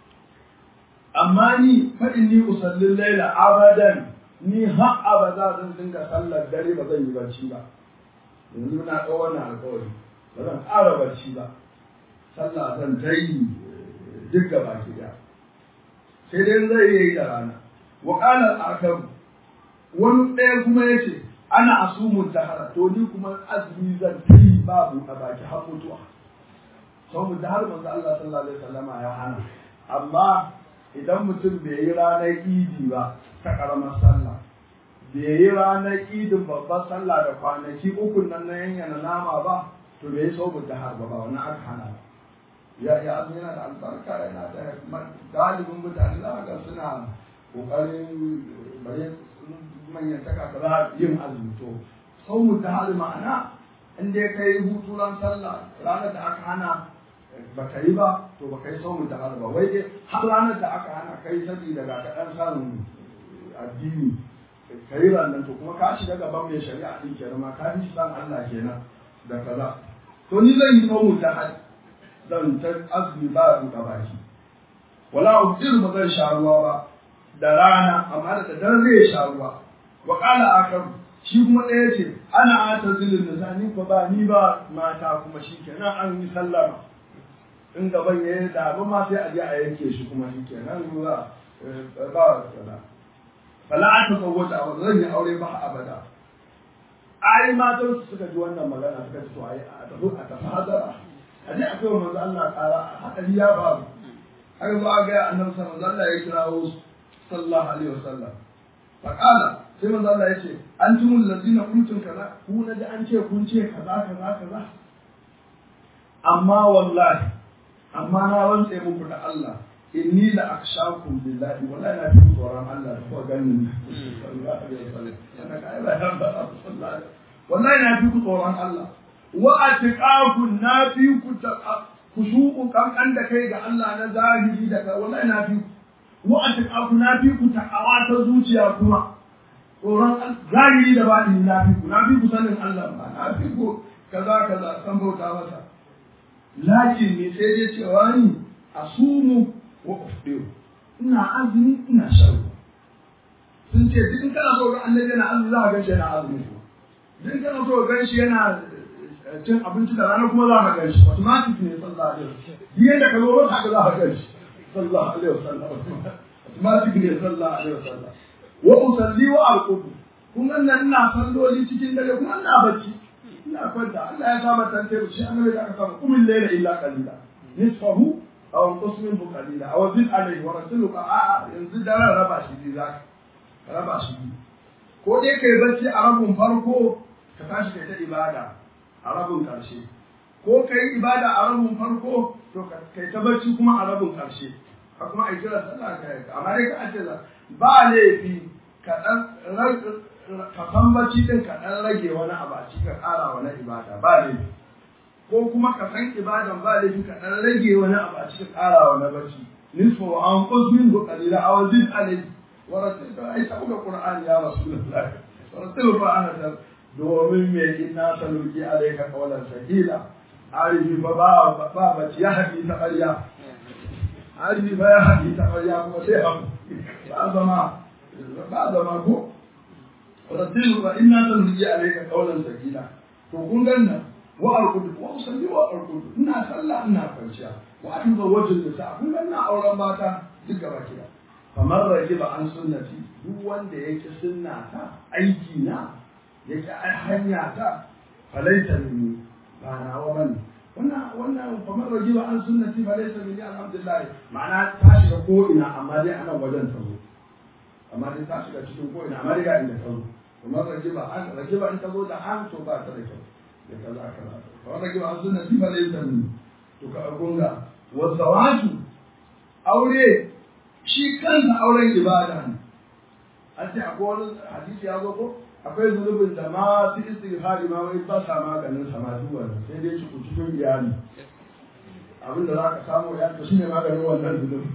amma ni faɗin ni usallin laila abadan ni har abada zan dinga sallar dare ba zan yi barci ba yanzu na ɗau wannan alƙawari ba zan ƙara barci ba sallah zan ta yi duk gaba ki sai dai zai yi da rana وقال الآخر wani ɗaya kuma ya ce ana asumun dahara to ni kuma azumi zan yi babu a baki har mutuwa sau mu dahar manzo Allah sallallahu alaihi wasallama ya hana amma idan mutum bai yi ranar idi ba ta karamar sallah bai yi ranar idin babbar sallah da kwanaki uku nan na yanyana nama ba to bai yi sau mu dahar ba ba wani aka hana ba ya ya azumi yana da albarka yana da galibin mutane za ga suna kokarin bare manyan taka ka za yin azumi to sau mu ta hali ma'ana in dai ka yi hutu ran sallah ranar da aka hana ba ka yi ba to ba ka yi sau mu ta hali ba wai dai har ranar da aka hana ka yi sabida ga ka ɗan samun addini ka yi ranar to kuma ka shiga gaban mai shari'a ɗin kenan ma ka fi san Allah kenan da kaza to ni zan yi sau mu ta hali zan ta azumi ba buɗe baki wala ubdir ba zan sha ruwa ba da rana amma da dare zai sha ruwa wa qala akar shi kuma ɗaya ce ana ata zilin da sani ko ba ni ba mata kuma shi kenan an yi sallama in gaban ya yi da ma sai a je a yanke shi kuma shi kenan ruwa ba sada fala aka kawwata ba zan yi aure ba abada ai matan su suka ji wannan magana suka ce to ai a tafi a tafi hadara a je a kai wa manzo Allah ƙara haɗari ya faru haka zo a ga annabi sallallahu alaihi wasallam ya kirawo sallallahu alaihi wasallam faqala sai manzo Allah ya ce antumul ladina kuntum kaza ku na ji an ce kun ce kaza kaza kaza amma wallahi amma na rantse muku da Allah inni la akshakum billahi wallahi na fi tsoron Allah da kuwa ganin sallallahu alaihi wasallam yana kai ba yan ba wallahi na fi ku tsoron Allah wa atiqakum na fi ku kushuku kankan da kai ga Allah na zahiri da kai wallahi na fi wa atiqakum na fi ku takawa ta zuciya kuma tsoron zahiri da baɗini na fi ku na fi ku sanin Allah ba na fi ku kaza kaza san bauta masa lakin ne sai dai cewa ni asumu wa ufdiru ina azumi ina shan sun ce duk in kana so ga annabi yana azumi za ka gan shi yana azumi duk in kana so ga gan shi yana cin abinci da rana kuma za ka gan shi automatic ne sallallahu alaihi wasallam biyan da ka zo haka za ka gan shi sallallahu alaihi wasallam automatic ne sallallahu alaihi wasallam wa usalli wa arqudu kun nan ina salloli cikin dare kuma ina bacci ina kwanta Allah ya saba tante shi annabi da aka saba kumil layla illa qalila nisfahu aw anqus minhu qalila aw zid alayhi wa rasuluka a yanzu daren raba shi biyu zaka raba shi biyu ko dai kai bacci a rabin farko ka tashi kai ta ibada a rabin karshe ko kai ibada a rabin farko to kai ta bacci kuma a rabin karshe ka kuma ai kira sallah kai amma dai ka ce ba laifi ka dan ka san bacci din ka dan rage wani abu a cikin ƙara wani ibada ba laifi ko kuma ka san ibadan ba laifi ka dan rage wani abu a cikin ƙara wani bacci nisfu an qusmin bu qalila aw zid alayhi wa rasul ai ta buga qur'ani ya rasulullah wa rasul fa ana ta domin me inna saluki alayka qawlan sakila arifi fa ba ba bacci ya haɗi ta ƙarya arifi fa ya haɗi ta ƙarya kuma sai hamu ba zama ba zama ko rasul fa inna saluki alayka qawlan sakila to kun ganna wa arkudu wa usalli wa arkudu ina sallah ina kwanciya wa atuba wajin nisa kun ga ina auren mata duk gaba kida kamar rajiba an sunnati duk wanda yake sunnata aiki na yake hanya ta falaita minni ba na wa bane wannan wannan kamar rajiba an sunnati falaita minni alhamdulillah ma'ana ta shiga ko ina amma dai ana wajen ta zo amma dai ta shiga cikin ko ina amma dai ga inda ta zo kamar rajiba an rajiba in ta zo da an to ba ta da kyau da kaza kaza kamar rajiba an sunnati falaita minni to ka gunga wa zawaju aure shi kansa auren ibada ne an ce akwai wani hadisi ya zo ko akwai zunubin da ma su istighfari ma wai ba sa maganin sama duk wannan sai dai cikin cikin iyali abin da za ka samu ya to shine maganin wannan zunubi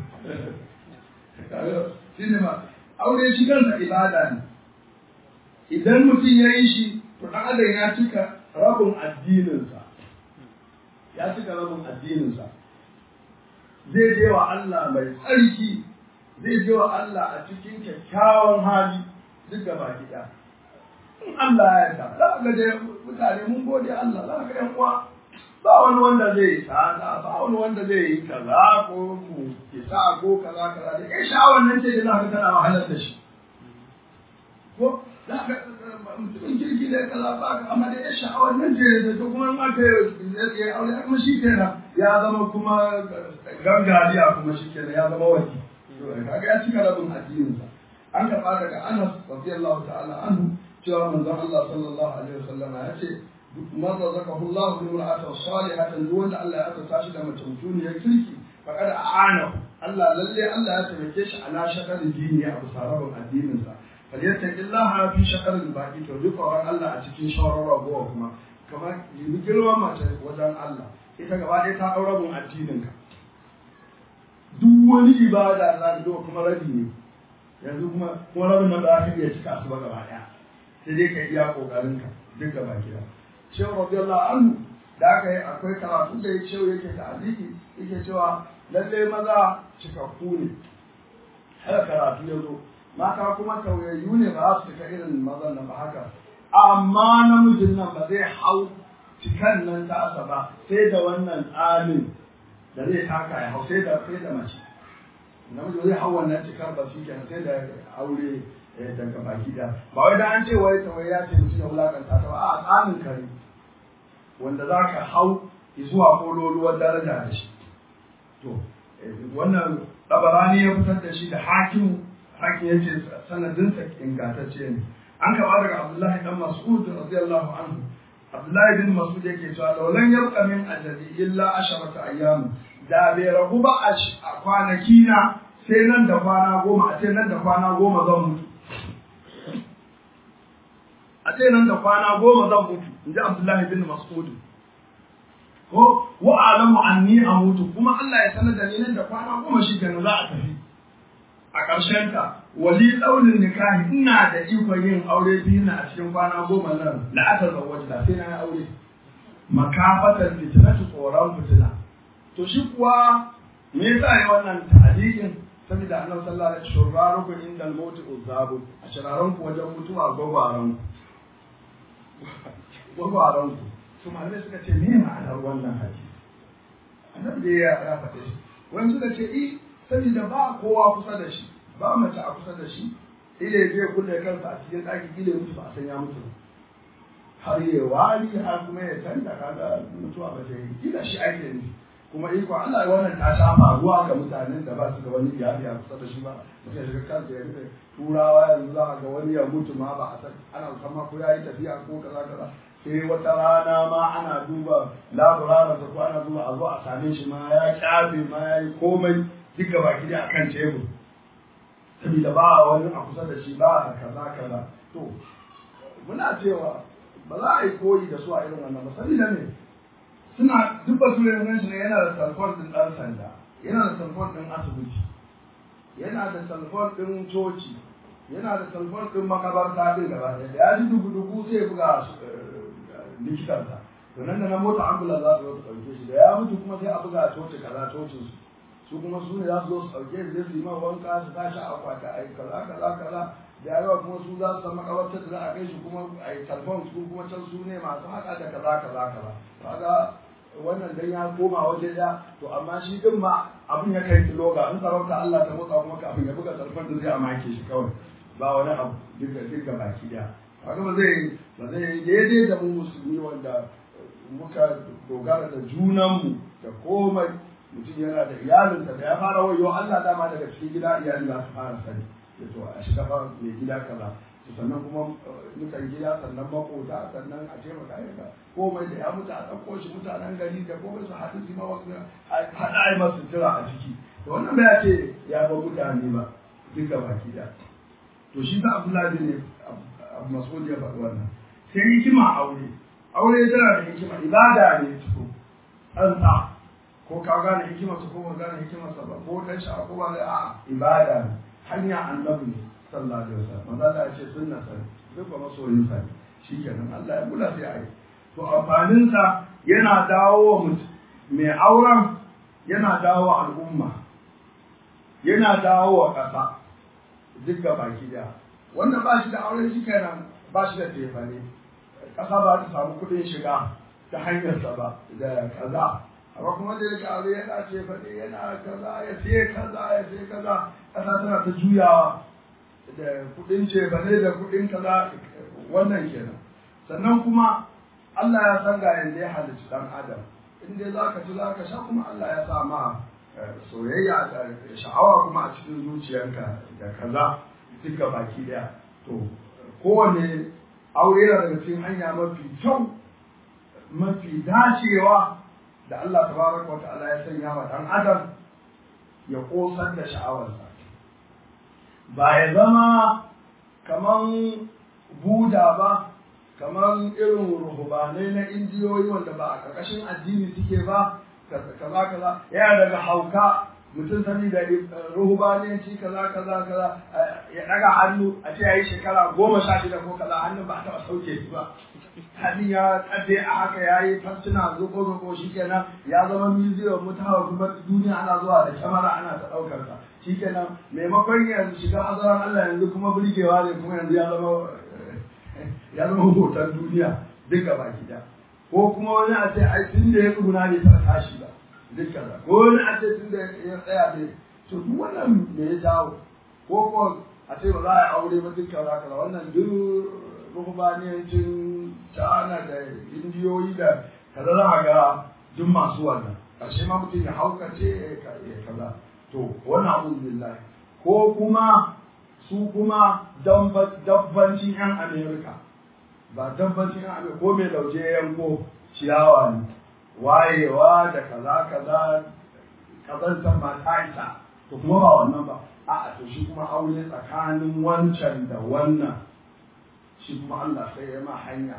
shine ma aure shi kansa ibada ne idan mutum ya yi shi to dan adam ya cika rabin addininsa ya cika rabin addininsa zai je wa Allah mai tsarki zai je wa Allah a cikin kyakkyawan hali duk da baki ɗaya. In Allah ya yarda, za ka ga mutane mun gode Allah, za ka ga uwa ba wani wanda zai yi tsada, ba wani wanda zai yi kaza ko ku kisa ko kaza kaza da kai sha'awar nan ce da za ka tana wahalar da shi. Ko za ka mutumin kirki da kaza ba ka amma da ya sha'awar nan ce da ta kuma in aka yi aure kuma shi kenan ya zama kuma gangariya kuma shi kenan ya zama wani. kaga ya cika rabin addininsa an karɓa daga Anas radiyallahu ta'ala anhu cewa manzon Allah sallallahu alaihi wasallam ya ce man razaqahu Allah bi imra'atin salihatan duk wanda Allah ya aka shi da mace mutuniyar kirki faqad a'anahu Allah lalle Allah ya taimake shi ala shakarin dini a bisa rabin addininsa falyattaqillaha fi shakarin baqi to duk Allah a cikin shawarar rabuwa kuma kamar yi girman mace wajen Allah ita gaba ɗaya ta ɗau rabin addininka duk wani ibada za ta zo kuma rabi ne yanzu kuma kuma rabin nan ba za ka iya cika su ba gaba ɗaya sai dai ka iya kokarin ka duk gaba gida shehu radiyallahu anhu da aka yi akwai karatu da ya shehu yake da aliki yake cewa lalle maza cikakku ne haka karatu ya zo mata kuma tauyayyu ne ba za su cika irin mazan nan ba haka amma namijin nan ba zai hau cikan nan ta asa ba sai da wannan tsamin da zai taka ya hau sai da sai da mace namiji zai hau wannan cikar ba shi kenan sai da aure daga baki da ba wai da an ce wai ta wai ya ce mutum ya wulakanta ta ba a tsamin kare wanda za ka hau zuwa kololuwar daraja da shi to wannan tabarani ya fitar da shi da hakim hakim yace sanadinsa ingantacce ne an kaba daga abdullahi dan mas'ud radiyallahu anhu abdullahi bin mas'ud yake cewa laulan yabqa min ajali illa asharata ayyam da bai ragu ba a kwanaki na sai nan da kwana goma a ce nan da kwana goma zan mutu a ce nan da kwana goma zan mutu in ji abdullahi bin mas'ud ko wa alamu anni amutu kuma Allah ya sanar da ni nan da kwana goma shi kenan za a tafi a ƙarshen ta wali ɗaurin nikahi ina da ikon yin aure biyu na a cikin kwana goma nan la aka zawwaji da sai na yi aure makafatar fitinatu tsoron fitina to shi kuwa me yasa ne wannan ta'adikin saboda annabi sallallahu alaihi wasallam shurraruku inda al-maut uzabu a shiraran ku wajen mutuwa gwagwaran ku gwagwaran ku to malamai suka ce me ma'anar wannan hadisi annabi da ya ya faɗe shi wani suka ce i saboda ba kowa kusa da shi ba mace a kusa da shi ile zai kulle kansa a cikin ɗaki ile mutu ba a san ya mutu har ya wari har kuma ya canza kaga mutuwa ba ta yi kila shi ake ne kuma iko Allah ya wannan ta sha faruwa ga mutanen da ba su da wani iyali a kusa da shi ba mutum ya shiga kansa ya rufe turawa yanzu za a ga wani ya mutu ma ba a san ana musamman ko ya yi tafiya ko kaza kaza sai wata rana ma ana duba laburara ko ana duba a zo a same shi ma ya kyafe ma ya yi komai duka baki da akan tebur saboda ba wani a kusa da shi ba kaza kaza to muna cewa ba za a yi koyi da su a irin wannan ba saboda me suna duk ba su yanzu shi ne yana da telefon din dan sanda yana da telefon din asibiti yana da telefon din coci yana da telefon din makabarta din gaba ɗaya da ya ji dubu dubu sai ya buga likitansa to nan da na mota ambulance za su zo su ɗauke shi da ya mutu kuma sai a buga coci kaza cocin su su kuma su ne za su zo su ɗauke shi zai su yi ma wanka su tashi a kwata a yi kaza kaza kaza da yawa kuma su za su san makabartar da za a kai shi kuma a yi talfon su kuma can su ne masu haƙa da kaza kaza kaza kaga wannan dan ya koma waje ya to amma shi din ma abin ya kai kiloga in sarauta Allah ta motsa kuma kafin ya buga talfon da zai a make shi kawai ba wani abu duka duka baki daya kaga ba zai ba zai daidai da mu musulmi wanda muka dogara da junanmu da komai mutum yana da iyalinsa da ya fara wayo Allah dama daga cikin gida iyali za su fara sani ya to a shiga fa mai gida kaza to sannan kuma mutan gida sannan makota sannan a taimaka ya komai da ya mutu a ɗauko shi mutanen gari da komai su haɗu su ma wasu haɗa ai masu jira a ciki to wannan bai ce ya ba mutane ba duka baki da to shi ta Abdullahi ne Abu Mas'ud ya faɗi wannan sai hikima aure aure tana da hikima ibada ne tuko an sa ko ka gane hikimarsa ko ka gane hikimarsa ba ko dan sha ko ba a ibada ne hanya annabi ne sallallahu alaihi wasallam manzo Allah ya ce sunna sa duk ba masoyin sa shikenan Allah ya kula sai ai to amfanin sa yana dawo wa mai auren yana dawo wa al'umma yana dawo wa ƙasa duk ga baki daya wanda ba shi da aure shi kenan ba shi da tefane ƙasa ba ta samu kuɗin shiga ta hanyarsa ba da kaza amma kuma da yake aure yana ce faɗi yana kaza ya sai kaza ya sai kaza ƙasa tana ta juyawa da kuɗin ce faɗi da kuɗin kaza wannan kenan sannan kuma Allah ya san ga yanda ya halicci ɗan adam in dai za ka ci za ka sha kuma Allah ya sa ma soyayya da sha'awa kuma a cikin zuciyarka da kaza duka baki daya to kowane aure yana daga cikin hanya mafi kyau mafi dacewa da Allah tabaraka wa ta'ala ya sanya wa dan adam ya kosar da sha'awarsa ba ya zama kaman buda ba kaman irin ruhubanai na indiyoyi wanda ba a ƙarƙashin addini suke ba kaza kaza yana daga hauka mutum sani da ruhubaniyanci kaza kaza kaza ya daga hannu a ce yayi shekara goma sha shida ko kaza hannun ba a taɓa sauke shi ba hannun ya tsadde a haka ya yi fassuna zuko zuko shi kenan ya zama museum mutawa kuma duniya ana zuwa da kyamara ana ta ɗaukar sa shi kenan maimakon yanzu shiga azaran Allah yanzu kuma burgewa ne kuma yanzu ya zama ya zama hoton duniya duka baki da ko kuma wani a ce ai tun da ya tsuguna ne ta tashi ba duk kaza ko wani a ce tun da ya tsaya ne to duk wannan me ya jawo ko ko a ce ba za a yi aure ba duk kaza kaza wannan duk ruhubaniyancin cana da indiyoyi da kaza za a ga duk masu wannan ƙarshe ma mutum ya haukace ya kaza to wani abu billahi ko kuma su kuma dabbancin yan amerika ba dabbancin yan amerika ko mai lauje yanko ciyawa ne wayewa da kaza kaza kazantar ma ta isa to kuma ba wannan ba a'a to shi kuma aure tsakanin wancan da wannan shi kuma Allah sai ya ma hanya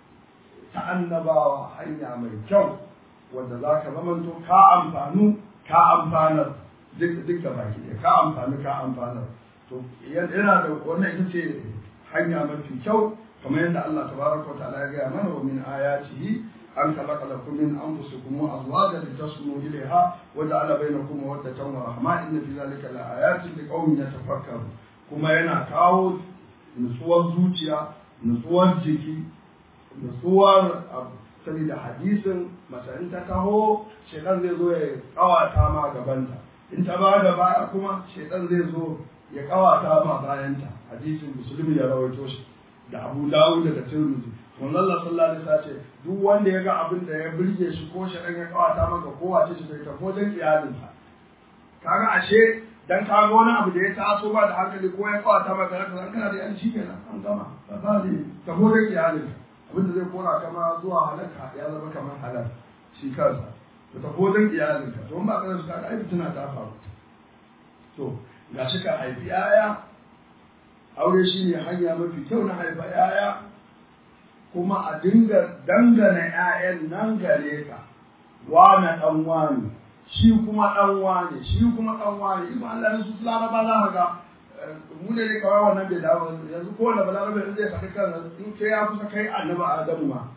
ta annabawa hanya mai kyau wanda za ka zamanto ka amfanu ka amfanar duk da baki ɗaya ka amfani ka amfanar to yana da wannan ita ce hanya mafi kyau kamar yadda Allah tabaraka wa ta'ala ya gaya mana wa min ayatihi an khalaqa lakum min anfusikum azwajan litaskunu ilayha wa ja'ala bainakum mawaddatan wa rahma inna fi dhalika laayatin liqaumin yatafakkarun kuma yana kawo nutsuwar zuciya nutsuwar jiki nutsuwar saboda hadisin mace in ta taho shekan zai zo ya kawata ma gabanta in ta ba da baya kuma shekan zai zo ya kawata ma bayanta hadisin musulmi ya rawaito shi da abu dawud da tirmidhi wannan Allah sallallahu alaihi wasallam ce duk wanda ya ga abin da ya burge shi ko shekan ya kawata maka ko wace shi bai tafi wajen iyalinsa kaga ashe dan ka ga wani abu da ya taso ba da hankali ko ya kawata maka haka kana da yan shi kenan an gama ba ba ne tafi wajen iyalinsa abinda zai kora kama zuwa halaka ya zama kamar halal shi kansa to ta kodin iyalinka to ba ka su kaga aiki tana ta faru to ga shi ka haifi yaya aure shi ne hanya mafi kyau na haifa yaya kuma a dinga dangana yayan nan gare ka wane dan wane shi kuma dan wane shi kuma dan wane in Allah ya su laraba za ka ga mu ne ne kawai wannan bai dawo yanzu ko da balarabe in zai faɗi kan in sai ya kusa kai annabi adamu ma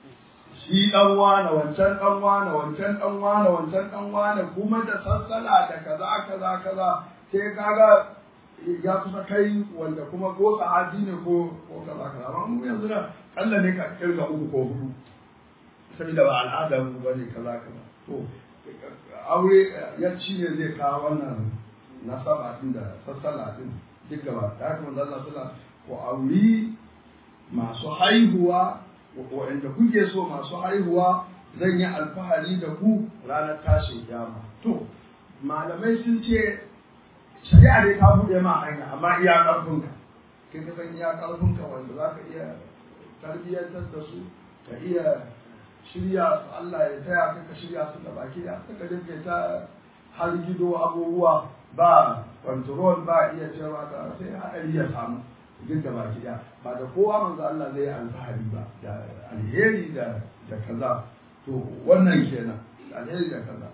shi dan wane wancan dan wane wancan dan wane wancan dan wane kuma da sassala da kaza kaza kaza sai kaga ya kusa kai wanda kuma ko sahabi ne ko ko kaza kaza amma mu yanzu da Allah ne ka kirga uku ko hudu saboda ba al'ada mu bane kaza kaza to aure yanci ne zai kawo wannan nasaba din da sassala din duk gaba da haka manzo Allah sallallahu ko auri masu haihuwa waɗanda kuke so masu haihuwa zan yi alfahari da ku ranar tashin kiyama to malamai sun ce shari'a dai ta buɗe ma hanya amma iya ƙarfinka kai ka san iya ƙarfinka wanda za ka iya tarbiyyantar da su ka iya shirya su Allah ya taya ka ka shirya su da baki da ka dinga ta har gido abubuwa ba control ba iya cewa ka sai haɗari ya samu duk da baki da ba da kowa manzo Allah zai alfahari ba da alheri da da kaza to wannan kenan alheri da kaza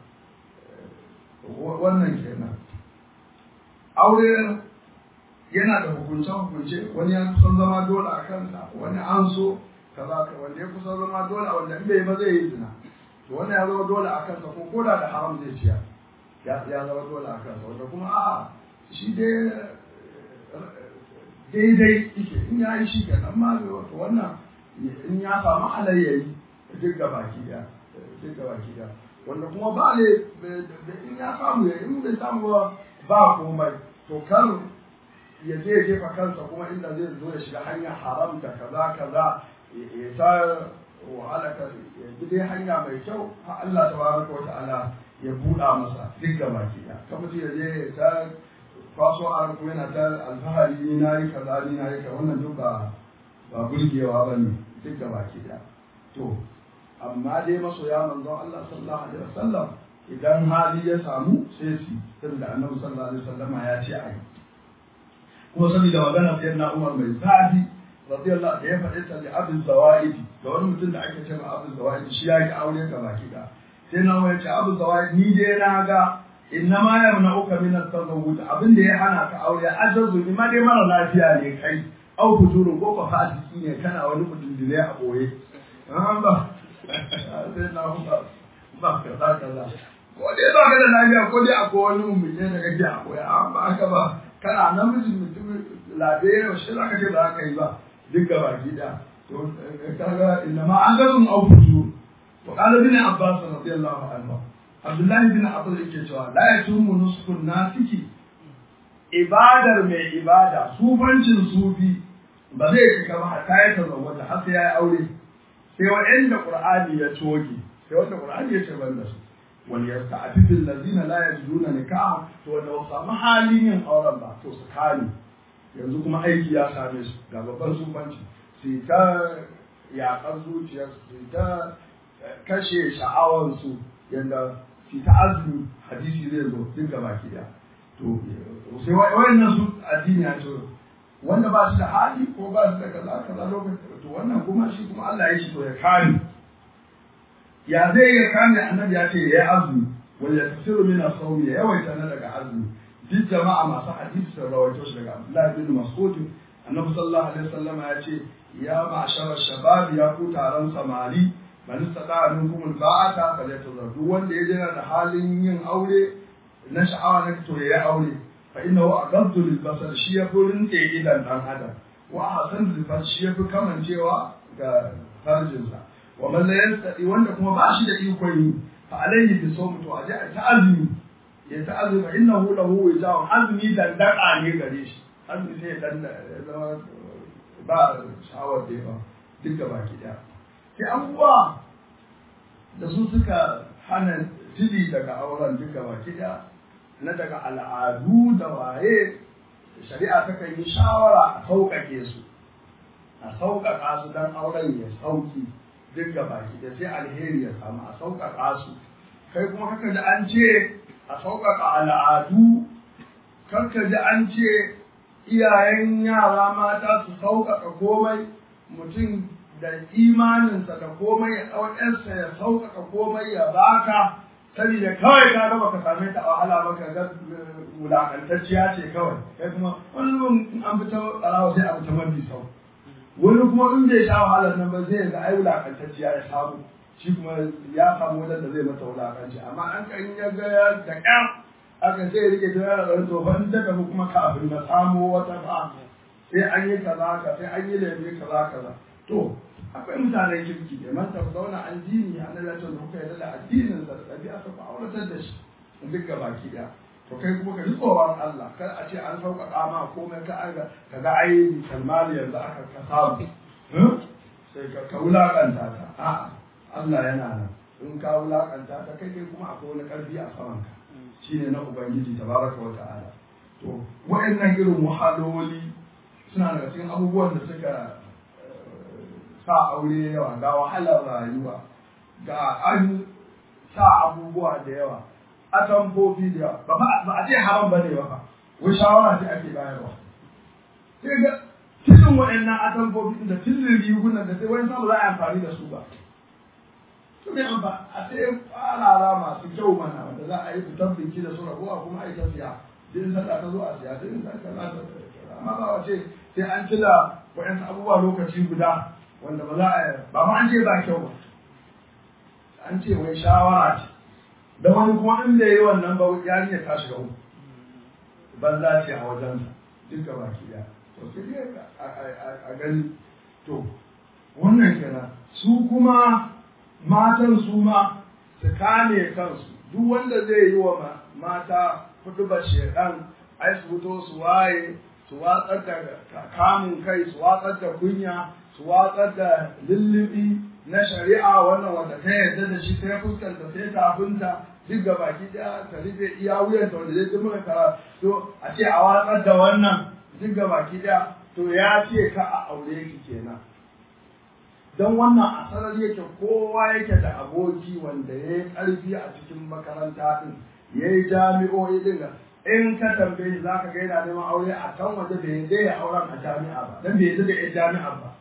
wannan kenan aure yana da hukunce hukunce wani ya kusan zama dole a kansa wani an so kaza ka wanda ya kusan zama dole wanda in bai ba zai yi zina to wannan ya zama dole a kansa ko koda da haram zai ciya ya zama dole a kansa wanda kuma a'a shi dai daidai ike in ya yi shi kenan ma bai wato wannan in ya samu halayyari duk ga baki da duk ga baki da wanda kuma ba ne in ya samu ya in bai samu ba ba komai to kar ya je ya jefa kansa kuma inda zai zo ya shiga hanyar haram da kaza kaza ya ta wahala ka ya bi dai hanya mai kyau har Allah tabaraka wa ta'ala ya buɗa masa duk ga baki da kamar ya je ta kwaso a kuma yana ta alfahari ni na yi kaza ni na yi kaza wannan duk ba ba burgewa ba ne duk da baki da to amma dai masoya manzon Allah sallallahu alaihi wasallam idan hali ya samu sai su saboda annabi sallallahu alaihi wasallama ya ce ai kuma saboda magana sai na Umar mai zafi radiyallahu da ya faɗi ta li abin zawaidi da wani mutum da ake cewa abin zawaidi shi ya yi aure ga baki da sai na Umar ya ce abin zawaidi ni dai na ga innama yamna'uka min at-tazawwuj abin da ya hana ka aure ajazu ni ma dai mara lafiya ne kai au fujurun ko ka fasiki ne kana wani kudindire a boye an ba sai na huka ba ka da kaza ko dai ba ka da lafiya ko dai akwai wani mummune da kake a boye an ba haka ba kana namiji mutum lafiya shi za ka ce ba ka yi ba duk gaba gida to kaga innama ajazun au fujurun وقال ابن عباس رضي الله عنه Abdullahi bin Abbas yake cewa la yatumu nuskun nasiki ibadar mai ibada sufancin sufi ba zai cika ba hatta ya tazawwata har sai ya yi aure sai waɗanda Qur'ani ya toge sai wanda qur'ani ya ce ban da su wal yasta'fifu allazina la yajiduna nikaha to wanda ba samu halin yin auren ba to su kame yanzu kuma aiki ya same su ga babban sufanci su ta yaƙar zuciyarsu su ta kashe sha'awarsu yadda su ta azumi hadisi zai zo duk da baki ɗaya to sai wayannan su addini ya ce wanda ba shi da hali ko ba shi da kaza kaza lokacin to wannan kuma shi kuma Allah ya shi to ya kare ya zai ya kame annabi ya ce ya yi azumi wal yasiru min as-sawmi ya yawaita na daga azumi duk jama'a masu hadisi sun rawaito shi daga Abdullah bin Mas'ud annabi sallallahu alaihi wasallam ya ce ya ma'ashara shabab ya ku taron samari man istata minkum al-ba'ata falyatazawwaj duk wanda ya jira da halin yin aure na sha'awa na to ya aure fa innahu aqaddu lil basar shi ya furin te idan dan adam wa ahsan lil farj shi ya fi kamancewa ga farjinsa wa man la yastati wanda kuma ba shi da ikon yi fa alayhi bi sawm to aje ta azumi ya ta azumi fa innahu lahu wija'un azumi dandaka ne gare shi azumi sai dan zama ba sha'awar da yawa duk da baki daya sai abubuwa da su suka hana tili daga auren duk da baki daya na daga al'adu da waye shari'a ta kan yi shawara a sauƙaƙe su a sauƙaƙa su don auren ya sauki duk da baki da sai alheri ya samu a sauƙaƙa su kai kuma kaka ji an ce a sauƙaƙa al'adu kaka ji an ce iyayen yara mata su sauƙaƙa komai mutum da imaninsa da komai ya ɗau ƴarsa ya sauƙaƙa komai ya baka saboda kawai ka ga baka same ta a wahala ba ka ga wulakantacciya ce kawai kai kuma wani in an fita ɓarawa sai a fita mafi sau wani kuma in bai sha wahalar nan ba zai ga ai wulakantacciya ya samu shi kuma ya samu wajen da zai mata wulakanci amma an kan ya ga ya da ƙyar aka sai rike ta yara ɗan tsohon ta tafi kuma kafin na samo wata ba sai an yi kaza ka sai an yi laifi kaza kaza to akwai mutanen kirki da man tafi zauna an dini a nan lantar da kuka yarda da addinin sa da ɗabi'a ta ku auratar da shi duk ga baki ɗaya to kai kuma ka ji tsoron Allah kar a ce an sauƙaƙa ma komai ka aga ka ga ai kalmali yanzu aka ka samu sai ka ka wulaƙanta ta a'a Allah yana nan in ka wulaƙanta ta kai kai kuma akwai wani ƙarfi a saman ka shine na ubangiji tabaraka wa ta'ala to wa'annan irin wahaloli suna daga cikin abubuwan da suka sa aure yawa ga wahalar rayuwa ga an sa abubuwa da yawa a tamfofi da yawa ba a ce haram ba ne ba fa wai shawara ce ake bayarwa sai ga tilin waɗannan atamfofi da tilin rigunan da sai wani samu za a amfani da su ba to me ba a sai farara masu kyau mana wanda za a yi fitar biki da su rabuwa kuma a yi ta siya din sallah ta zo a siya din sallah ta zo amma ba wace sai an cila waɗansu abubuwa lokaci guda wanda ba za a ba ma an ce ba kyau ba an ce wai shawara ce da wani kuma in da yi wannan ba yarinya ta shiga uku banza ce a wajensa duk ga baki daya to sai dai a gani to wannan kenan su kuma matan su ma su kame kansu duk wanda zai yi wa mata kudu ba shekan ai su fito su waye su watsar da kamun kai su watsar da kunya su watsar da lullubi na shari'a wannan wanda ta yarda da shi sai fuskanta sai tafinta duk ga baki daya ta rufe iya wuyanta wanda zai zama kara to a ce a watsar da wannan duk ga baki daya to ya ce ka a aure ki kenan don wannan asarar yake kowa yake da aboki wanda ya yi ƙarfi a cikin makaranta din ya yi jami'o'i din in ka tambaye za ka ga yana neman aure a kan waje bai yadda ya auren a jami'a ba don bai yadda da yan jami'a ba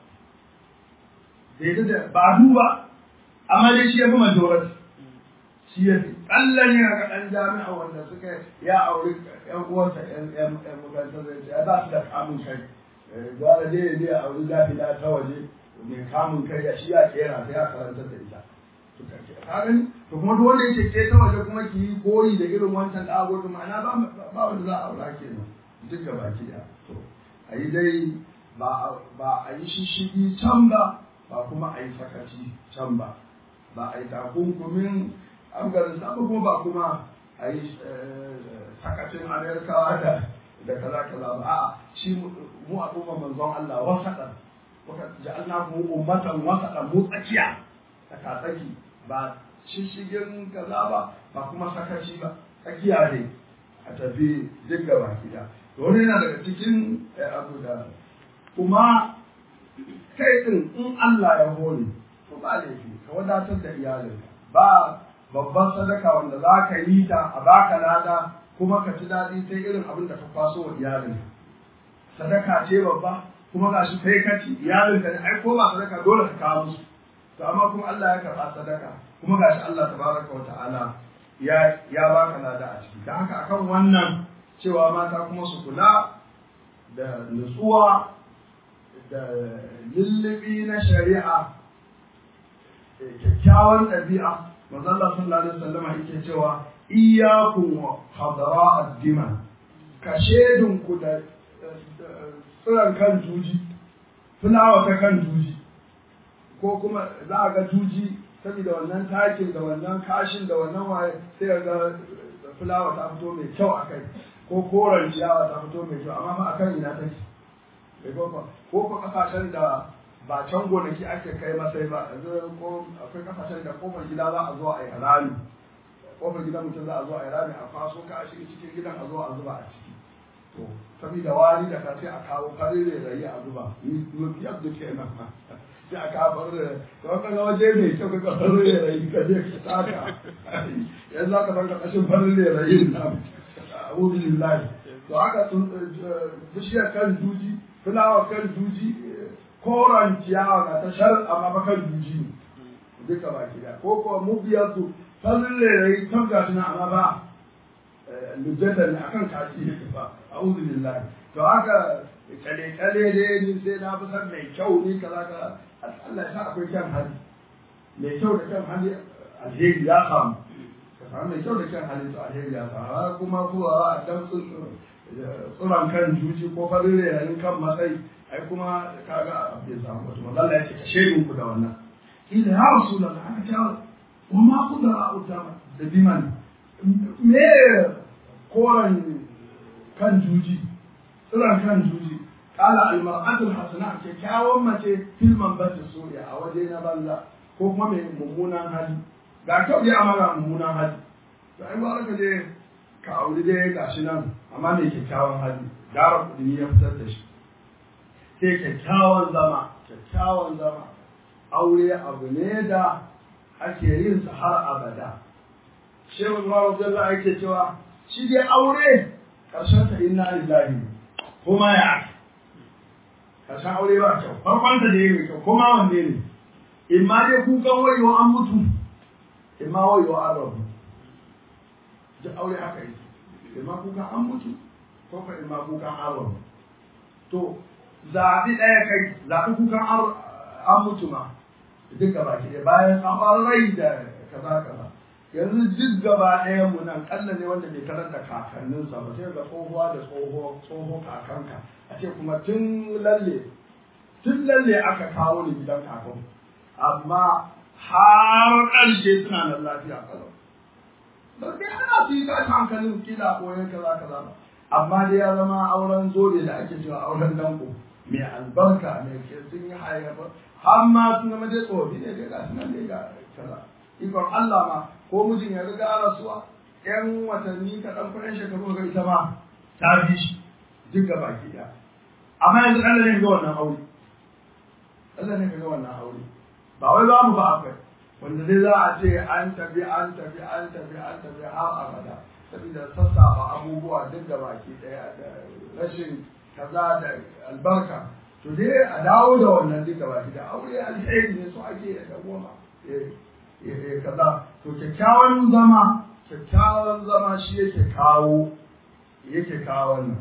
bai yadda da ba duba amma dai shi ya fi majority shi ya fi ƙallon yana ga ɗan jami'a wanda suka ya auri ƴan uwansa ƴan makarantar zai ce ya ba su da kamun kai gwara dai ya je ya auri gafila ta waje mai kamun kai ya shi ya kera sai ya karantar da ita ka gani to kuma duk wanda yake ke ta waje kuma ki yi koyi da irin wancan da agogo ma'ana ba ba wanda za a aura kenan duk ga baki da to a yi dai ba ba a yi shishigi can ba ba kuma a yi sakaci can ba ba a yi takunkumin afghanistan ba kuma ba kuma a yi sakacin amerikawa da da kaza kaza ba a'a shi mu al'umma manzon Allah wasaɗan ja'alnakum ummatan wasaɗan mu tsakiya tsakatsaki ba shishigin kaza ba ba kuma sakaci ba tsakiya ne a tafi duk gaba gida to wani yana daga cikin abu da kuma kai din in Allah ya hore to ba laifi ka wadatar da iyalinka ba babban sadaka wanda za ka yi ta a baka lada kuma ka ci daɗi sai irin abin da ka kwaso wa iyalinka sadaka ce babba kuma ga shi kai kaci iyalinka ne ai ko ba sadaka dole ka kawo musu to amma kuma Allah ya karɓa sadaka kuma ga shi Allah tabaraka wa ta'ala ya ya baka lada a ciki dan haka akan wannan cewa mata kuma su kula da nutsuwa da lullubi na shari'a kyakkyawan ɗabi'a mazalla sallallahu alaihi wasallam yake cewa iyyakum wa hadara ad-dima ka shedun ku da tsiran kan juji fulawa ta kan juji ko kuma za a ga juji saboda wannan takin da wannan kashin da wannan waye sai ga fulawa ta fito mai kyau a kai ko koren ciyawa ta fito mai kyau amma ba akan ina take ko ko kasashen da ba can gonaki ake kai masai ba yanzu ko akwai kasashen da kofar gida za a zo a yi rami kofar gidan mutum za a zo a yi rami a kwaso ka a shiga cikin gidan a zo a zuba a ciki to saboda wari da ka sai a kawo farin rayi a zuba ni biyar da ke nan sai a kawo farin da to kan ga waje mai kyau ka farin rayi ka je ka taka yanzu aka san kashin farin rayi na a'udhu billahi to haka bishiyar kan juji fulawa kan juji koran ciyawa ga ta shar amma bakar juji ne duka baki da ko ko mu biyar su fallin rairayi kan ga suna amma ba lujjata ne akan kaci ne ba a'udhu billahi to haka kale kale ne ni sai na fi san mai kyau ni kaza kaza Allah ya sa akwai kyan hali mai kyau da kyan hali alheri ya samu ka samu mai kyau da kyan hali to alheri ya samu kuma kuwa a dan tsuran kan juji ko farin rairayin kan matsayi ai kuma kaga bai samu wato manzo Allah ya ce ka shedin ku da wannan ila ya rasulullah aka ce wa ma kudara utama da biman me koran kan juji tsiran kan juji kala almar'atu alhasana kyakkyawan mace filman bata soya a waje na banza ko kuma mai mummunan hali ga kyau dai amma mummunan hali to ai ba ka je ka auri dai gashi nan amma mai kyakkyawan hali gara kudi ya fitar da shi sai kyakkyawan zama kyakkyawan zama aure abu ne da ake yin sa har abada shehu Umar Abdullah yake cewa shi dai aure karshen ta inna lillahi kuma ya ake karshen aure ba kyau farkon ta da yake kyau kuma wanne ne in ma dai kukan wayo an mutu in ma wayo an rabu duk aure haka yake in ma kukan an mutu ko ka in ma kukan an rabu to zaɓi ɗaya kai zaɓi kukan an mutu ma duk gaba ke bayan an rai da kaza kaza yanzu duk gaba ɗaya mu nan ƙalla ne wanda bai karar da kakanninsa ba sai ga tsohuwa da tsoho tsoho kakanka a ce kuma tun lalle tun lalle aka kawo ni gidan kakan amma har ƙarshe suna nan lafiya kalau ba sai ana su yi tashi hankalin kila koyon kaza kaza ba amma dai ya zama auren zobe da ake cewa auren danko mai albarka mai ke sun yi hayyafa har ma sun zama dai tsofi ne dai ga su nan dai ga kaza ikon Allah ma ko mijin ya riga rasuwa ƴan watanni kaɗan kuɗin shekaru ga ita ma ta bi shi duk ga baki ɗaya amma yanzu Allah ne ga wannan aure Allah ne ga wannan aure ba wai ba mu ba akwai wanda dai za a ce an tafi an tafi an tafi an tafi har abada saboda sassafa abubuwa duk da baki ɗaya da rashin kaza da albarka to dai a dawo da wannan duka baki da aure alheri ne so ake da goma kaza to kyakkyawan zama kyakkyawan zama shi yake kawo yake kawo wannan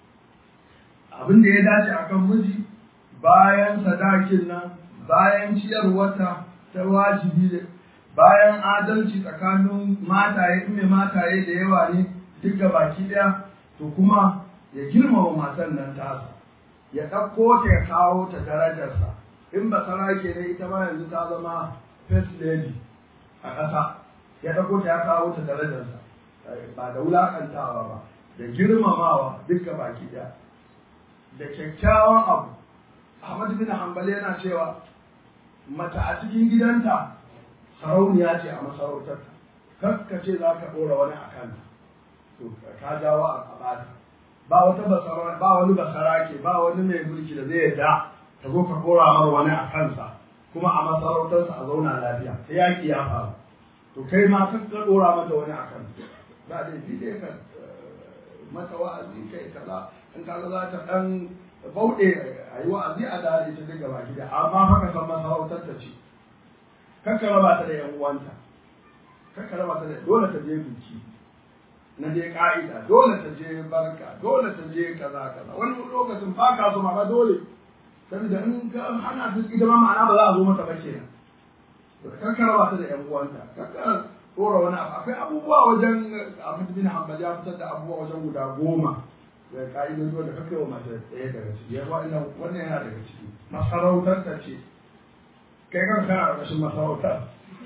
abin da ya dace akan miji bayan sadakin nan bayan ciyarwata ta wajibi bayan adalci tsakanin mataye in mai mataye da yawa ne duk baki daya to kuma ya girmama matan nan tasa ya ɗauko ta ya kawo ta darajarsa in ba sarake ne ita ma yanzu ta zama first lady a ƙasa ya ɗauko ta ya kawo ta darajarsa ba da wulaƙantawa ba da girmamawa duka baki ɗaya da kyakkyawan abu Ahmad bin Hanbali yana cewa mata a cikin gidanta sarauniya ce a masarautar kar ka ce za ka ɗora wani a kanta to ka jawo a bata ba wata basara ba wani basara ke ba wani mai mulki da zai yarda ka zo ka ɗora mar wani a kansa kuma a masarautarsa a zauna lafiya sai yaƙi ya faru to kai ma kan ka ɗora mata wani a kansa ba dai fi dai ka mata wa'azi kai kaza in kaga za ta ɗan bauɗe a yi wa'azi a dare ta daga baki da amma haka san masarautar ta ce kakka raba ta da yan uwanta kakka raba ta da dole ta je biki na je ka'ida dole ta je barka dole ta je kaza kaza wani lokacin ba ka so ma ba dole saboda in ka hana ta ita ma ma'ana ba za a zo mata ba kenan kakka raba ta da yan uwanta kakka dora wani abu akwai abubuwa wajen abin bin hanbali ya fitar da abubuwa wajen guda goma da ka'idodi da kakkai wa mace ɗaya daga ciki wannan yana daga ciki masarautar ta ce kai kan kana ƙarƙashin masarautar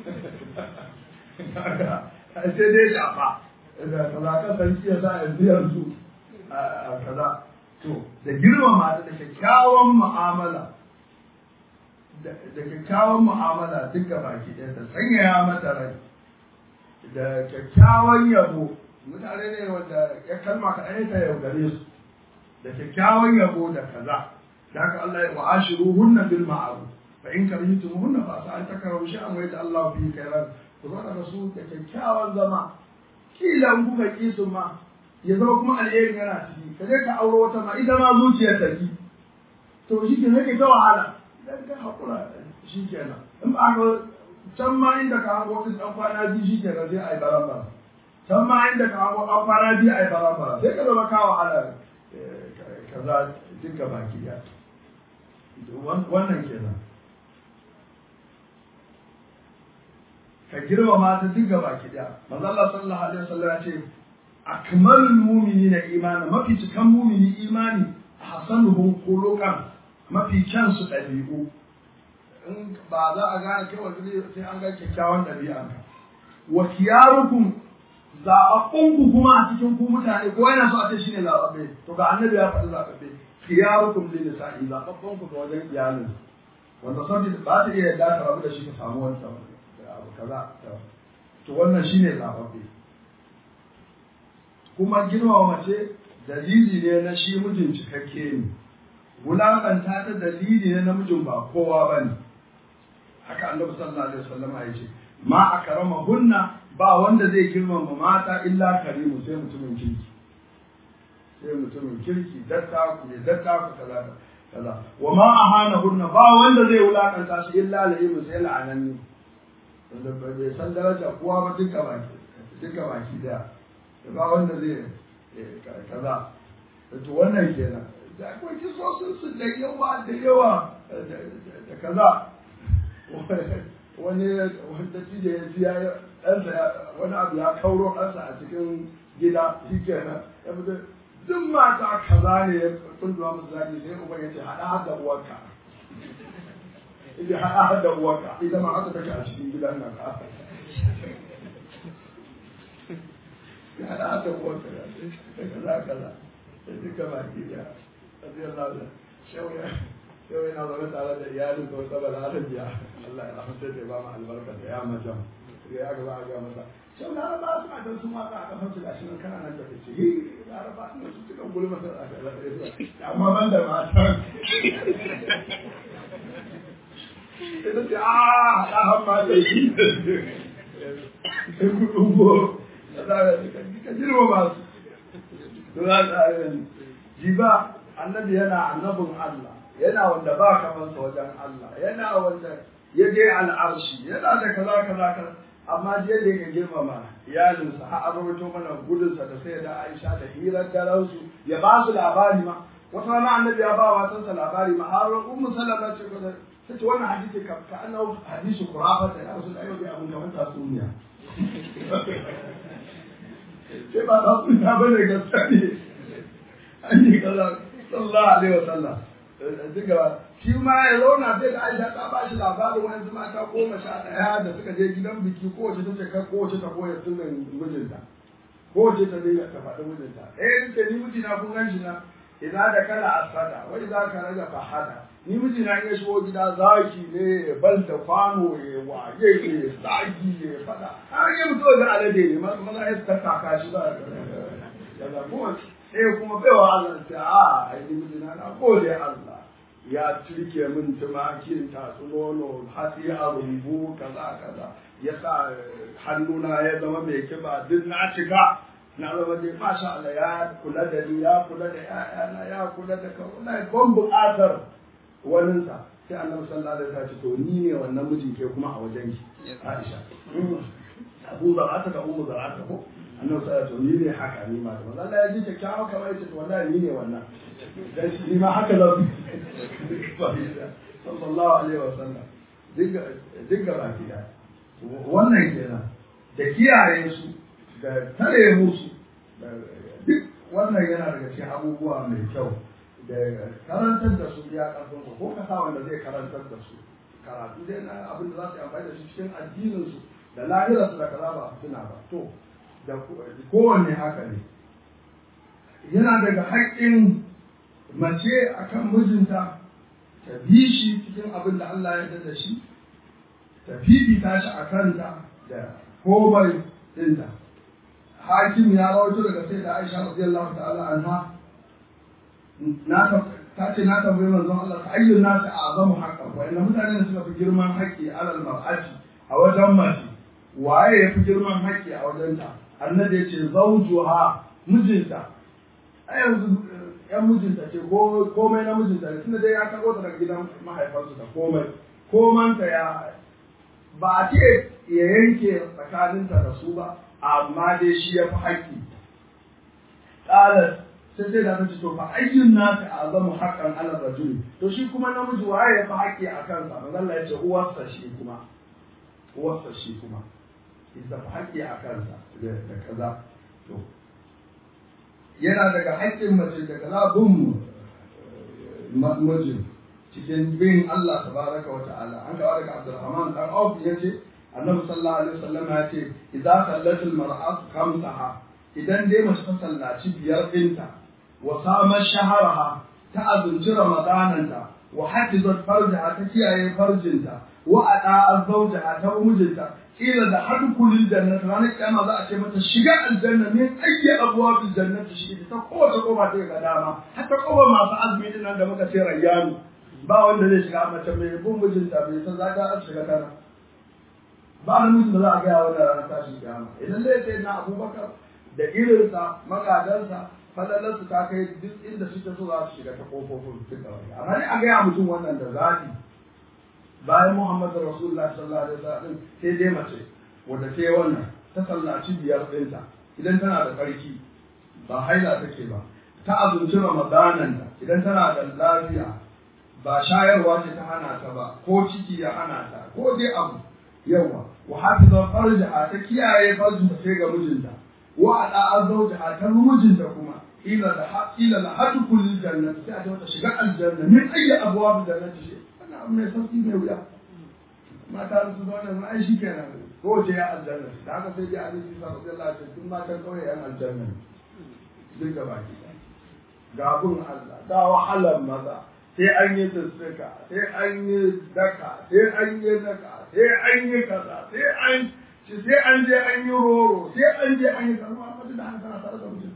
sai dai shafa da kaza sarki ya sa yanzu yanzu a kaza to da girmama da kyakkyawan mu'amala da kyakkyawan mu'amala duka baki ɗaya ta sanyaya mata rai da kyakkyawan yabo mutane ne wanda ya kalma kaɗai ta yaudare su da kyakkyawan yabo da kaza da haka Allah ya wa'ashiru hunna bil ma'ruf fa in karihtum hunna fa sa an takrahu shay'an wa yaj'al Allah fi khairan ku zo da su da kyakkyawan zama kila in kuka ki su ma ya zama kuma alheri yana ciki ka je ka auro wata ma ita ma zuciyar ta ki to shi ke nake ta wahala idan ka hakura shi kenan in ba ka can ma inda ka hango ɗin ɗan kwana biyu shi kenan sai a yi barambara can ma inda ka hango ɗan kwana biyu a yi barambara sai ka zama ka wahala kaza duka baki ɗaya wannan kenan ka girmama ta duka baki ɗaya manzo Allah sallallahu alaihi wasallam ya ce akmalul mu'minina imana mafi cikan mu'mini imani hasanuhum khuluqan mafi kyan su ɗabi'u in ba za a gane kai wa sai an ga kyakkyawan ɗabi'a wa kiyarukum zaɓaɓɓunku kuma a cikin ku mutane ko yana so a ce shine zaɓaɓɓe to ga annabi ya faɗi zaɓaɓɓe kiyarukum lil nisa'i zaɓaɓɓunku ga wajen iyalin wanda sabbi ba ta iya yadda ta rabu da shi ka samu wani abu kaza to wannan shine zaɓaɓɓe kuma girmama mace dalili ne na shi mijin cikakke ne wulaƙanta ta dalili ne na mijin ba kowa ba ne haka annabi sallallahu alaihi wasallam ya ce ma akrama hunna ba wanda zai girmama mata illa karimu sai mutumin kirki sai mutumin kirki datta ku ne datta ku kaza kaza wa ma ahana hunna ba wanda zai wulakanta shi illa laimu sai la'ananni wanda bai san daraja kowa ba duka baki duka baki da ba wanda zai kaza to wannan kenan da akwai kisosin su da yawa da yawa da kaza wani wanda cije ya ji ya ɗansa wani abu ya kauro ɗansa a cikin gida shi kenan ya fito duk mata kaza ne ya kunduma musu zaki sai uba ya ce haɗa hada uwarka ita haɗa hada uwarka ita ma haka take a cikin gidan nan ka ya haɗa hada uwarka da kaza kaza duka baki ya radiyallahu anhu shawya yau yana zaune tare da iyalin ko saboda arabiya Allah ya rahmace ta ba mu albarka da ya majan ya aka za a ga masa shau na raba su a dan su mata a kafar su gashi nan kana nan da kace hi laraba ne su cikin gulma ta a amma ban da mata ita ce a da hamma da shi sai ku dubo ka jirma masu jiba annabi yana annabin Allah yana wanda ba kamansa wajen Allah yana wanda ya je al'arshi yana da kaza kaza kaza amma je da yake girmama iyalinsa har an rubuto mana gudunsa da sai da Aisha da hirar daransu ya ba su labari ma wata rana annabi ya ba wa matansa labari ma har ummu sallama ce ko ta ce wannan hadisi ka ka annahu hadisi qurafa da ya rasul ayyubi abun kamar tatsuniya sai ba tatsuniya bane gaskiya ne an yi kaza sallallahu alaihi wasallam duka shi ma ya zauna sai da Aisha ta ba shi labarin wani mata goma sha ɗaya da suka je gidan biki kowace ta ce kai kowace ta koya sirrin mijinta kowace ta dinga ta faɗi mijinta eh ce ni mijina kun gan shi na idan da kala asada wai za ka raga fahada ni miji na ya shigo gida zaki ne ya bal da kwano ya waye ne zaki ya fada har yi mutu da alade ne maza ya tattaka shi ba daga kuma sai kuma baiwa Allah ta a ai ni miji na na gode Allah ya turke min tumakin tatsu nono hatsi a rumbu kaza kaza ya sa hannuna ya zama mai kiba duk na cika na zama dai masha Allah ya kula da ni ya kula da ƴaƴana ya kula da kawai ban buƙatar waninsa sai annabi sallallahu alaihi wasallam to ni ne wannan mijin ke kuma a wajen ki Aisha Abu Zarata da Ummu Zarata ko annabi sallallahu alaihi ni ne haka ni ma da Allah ya ji kyakkyawa kamar yace to wallahi ni ne wannan dan shi ma haka za su sallallahu alaihi wasallam dinga dinga baki da wannan kenan da kiyaye su da tare musu duk wannan yana daga cikin abubuwa mai kyau da karantar da su ya karfin ko ka sa wanda zai karantar da su karatu dai na abin da za su yi amfani da shi cikin addinin su da lahirarsu da kaza ba suna ba to da kowanne haka ne yana daga haƙƙin mace akan mijinta ta bi shi cikin abin da Allah ya da shi ta fifita shi a kanta da komai dinta hakim ya rawaito daga sai da Aisha radiyallahu ta'ala anha na ta ce na tambayi manzon Allah ta ayyun nasu azamu haqqan wa inna mutane suka fi girman haƙƙi alal mar'ati a wajen mace waye ya fi girman haƙƙi a wajenta annabi ya ce zawjuha mijinta a yanzu yan mijinta ce ko komai na mijinta ne tunda dai ya karɓo ta daga gidan mahaifansu da komai komanta ya ba a ce ya yanke tsakaninta da su ba amma dai shi ya fi haƙƙi ƙalar sai sai da ta ce to fa ayyun nasu azamu haqqan ala rajuli to shi kuma namiji waye ya fi haƙƙi a kansa manzo Allah ya ce uwarsa shi kuma uwarsa shi kuma ita fi haƙƙi a kansa da kaza to yana daga haƙƙin mace da kaza bin mijin cikin bin Allah tabaraka wa ta'ala an gawa daga Abdurrahman dan Auf yace Annabi sallallahu alaihi wasallam ya ce idza sallat al-mar'atu khamsaha idan dai mace ta sallaci biyar dinta wa sama shaharaha ta azunci ramadananta wa hafizat farjaha ta kiyaye farjinta wa ada zawjaha ta mijinta kila da hadkulil jannati ranar kiyama za a ce mata shiga aljanna min ayyi abwabil jannati shi ta kowace kofa ta ga dama hatta kofa masu azumi din nan da muka ce rayyanu ba wanda zai shiga mace mai bin mijinta bai san za ta shiga tana ba namijin da za a gaya wannan ranar tashin kiyama idan zai ce na abubakar da irinsa magadansa falalarsu ta kai duk inda suke so za su shiga ta kofofin duka wani amma ne a gaya mutum wannan da zaɓi bayan Muhammad Rasulullah sallallahu alaihi wasallam sai dai mace wanda ta yi wannan ta sallaci biyar ɗinta idan tana da ƙarfi ba haila take ba ta azumci ramadanan ta idan tana da lafiya ba shayarwa ce ta hana ta ba ko ciki ya hana ta ko dai abu yawa wa hafiza farjaha ta kiyaye farjinta sai ga mijinta wa ada azaujaha ta mijinta kuma ila da ila la hadu kullil jannati sai a ta shiga aljanna min ayyi abwab jannati shi ana mai sauki mai wuya mata su zo nan ai shi kenan ko ce ya aljanna da haka sai dai Ali Isa radiyallahu anhu tun matan kauye yan aljanna duk gaba ki ga bun Allah ga wahalar maza sai an yi tsaka sai an yi daka sai an yi daka sai an yi kaza sai an sai an je an yi roro sai an je an yi kaza amma da haka tana tare da mutum